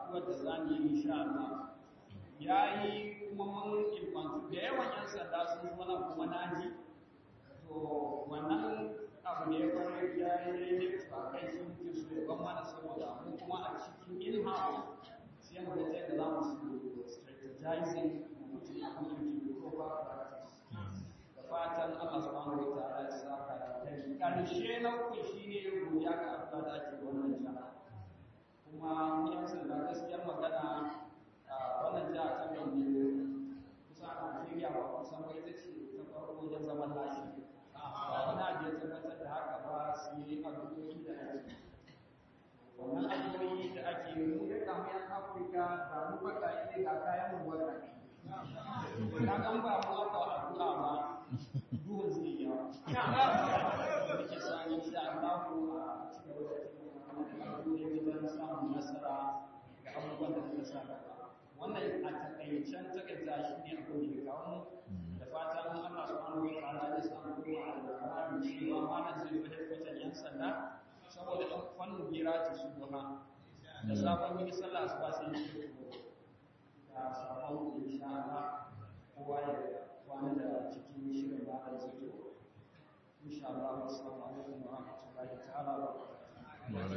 addu'ar da za mu yi insha Allah ya yi kuma mun ilmantu da yawan yan sanda sun zo nan kuma na ji to wannan abu ne kwarai ya yi daidai ba kai sun fi su ya ban mana saboda mu kuma a cikin in-house sai mu ga da za mu su strategizing mutum a kan yankin ko ba practice da fatan Allah subhanahu wa ta'ala ya saka da kai karshe na uku shine godiya ga Allah da ake wannan jama'a kuma ni yan sanda gaskiyar magana a wannan jiha ta Gombe kusa a Najeriya ba kusan ba ita ce ta farko wajen zaman lafiya ba wani abu ya tabbatar da haka ba su yi addu'o'i da ake wannan addu'o'i da ake yi mu da kamar yan Afirka da mu baka ne ga kayan mu wata ka gan ba mu aka addu'a ba duhun zai yi yawa da ke sa insha Allah a cikin wata addu'o'i wajen samun nasara ga abubuwan da suka sa gaba wannan a takaicen takaita shi ne abin da ya kawo da fatan Allah subhanahu wa ta'ala ya samu kuma alƙur'ani cewa malam zai fi hedkwatan yan sanda saboda ɗan fannin gira ta su goma da sabon yi sallah su ba sai yi da sabon insha Allah kowa ya kwana da cikin shirin ba da zai zo insha Allah assalamu alaikum wa rahmatullahi ta'ala wa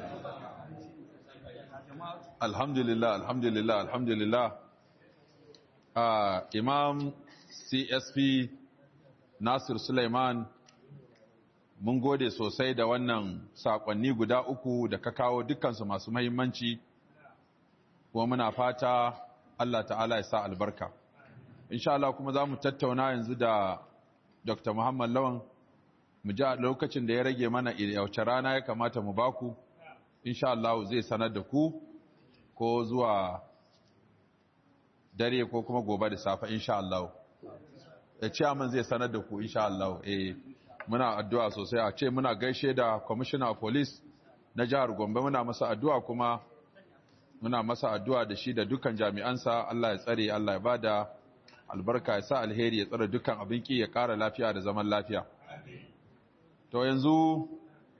barakatuh alhamdulillah alhamdulillah alhamdulillah uh, imam csp nasir suleiman mun gode sosai da wannan sakonni guda uku da ka kawo dukkansu masu mahimmanci kuma muna fata allah ta'ala ya sa albarka insha Allah kuma za mu tattauna yanzu da dr muhammad lawan mu ji a lokacin da ya rage mana yauce rana ya kamata mu baku insha Allah zai sanar da ku ko zuwa dare ko kuma gobe da safe insha Allah ya ce amin zai sanar da ku insha Allah eh muna addu'a sosai a ce muna gaishe da commissioner of police na jihar Gombe muna masa addu'a kuma muna masa addu'a da shi da dukkan jami'ansa Allah ya tsare Allah ya bada albarka ya sa alheri ya tsare dukkan abin ki ya ƙara lafiya da zaman lafiya to yanzu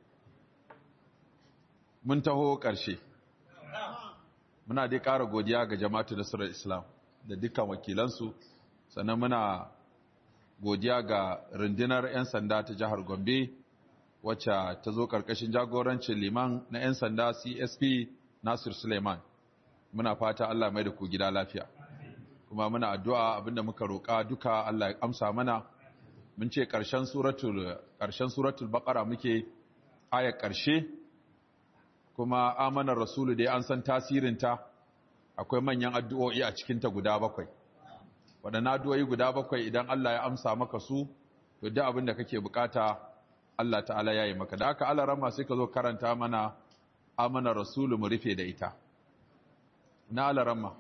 mun taho ƙarshe muna dai ƙara godiya ga jama'atu nasarar islam da dukkan wakilansu sannan muna godiya ga rundunar 'yan sanda ta jihar gombe wacce ta zo ƙarƙashin jagorancin liman na 'yan sanda csp nasir suleiman muna fata allah mai da ku gida lafiya kuma muna addu'a abinda muka roƙa duka allah ya amsa mana mun ce ƙarshen suratul ƙarshen suratul baqara muke ayar ƙarshe kuma amanar rasulu dai an san tasirinta akwai manyan addu'o'i a cikinta guda bakwai waɗannan addu'o'i guda bakwai idan Allah ya amsa maka su to duk abin da kake bukata Allah ta'ala ya yi maka da aka ala rama sai ka zo karanta mana amanar rasulu mu rufe da ita na ala rama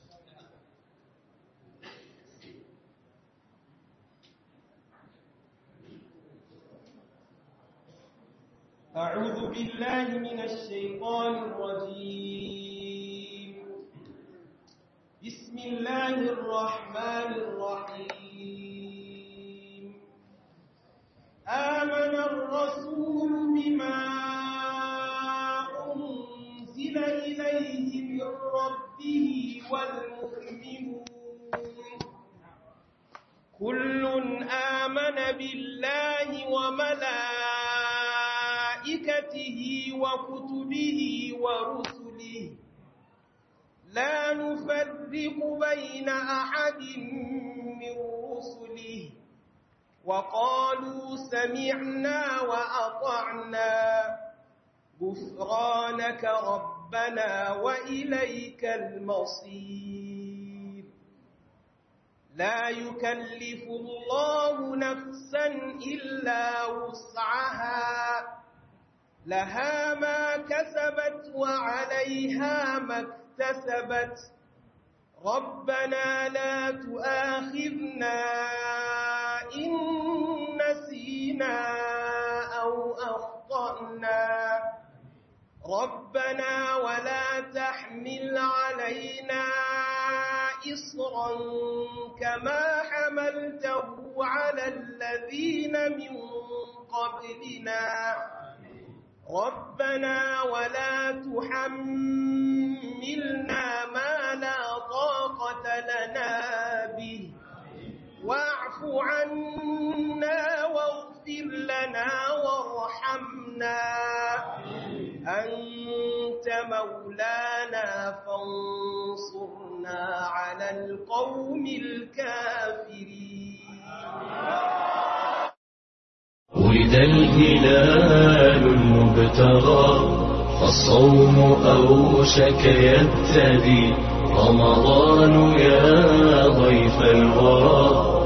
أعوذ بالله من الشيطان الرجيم بسم الله الرحمن الرحيم آمن الرسول بما أنزل إليه من ربه والمؤمنون كل آمن بالله وملائكته وكتبه ورسله لا نفرق بين أحد من رسله وقالوا سمعنا وأطعنا غفرانك ربنا وإليك المصير لا يكلف الله نفسا إلا وسعها لها ما كسبت وعليها ما اكتسبت ربنا لا تؤاخذنا إن نسينا أو أخطأنا ربنا ولا تحمل علينا إصرا كما حملته على الذين من قبلنا ربنا ولا تحملنا تحملنا ما لا طاقة لنا به واعف عنا واغفر لنا وارحمنا أنت مولانا فانصرنا على القوم الكافرين ولد الهلال المبتغى فالصوم أوشك يبتدي رمضان يا ضيف الورى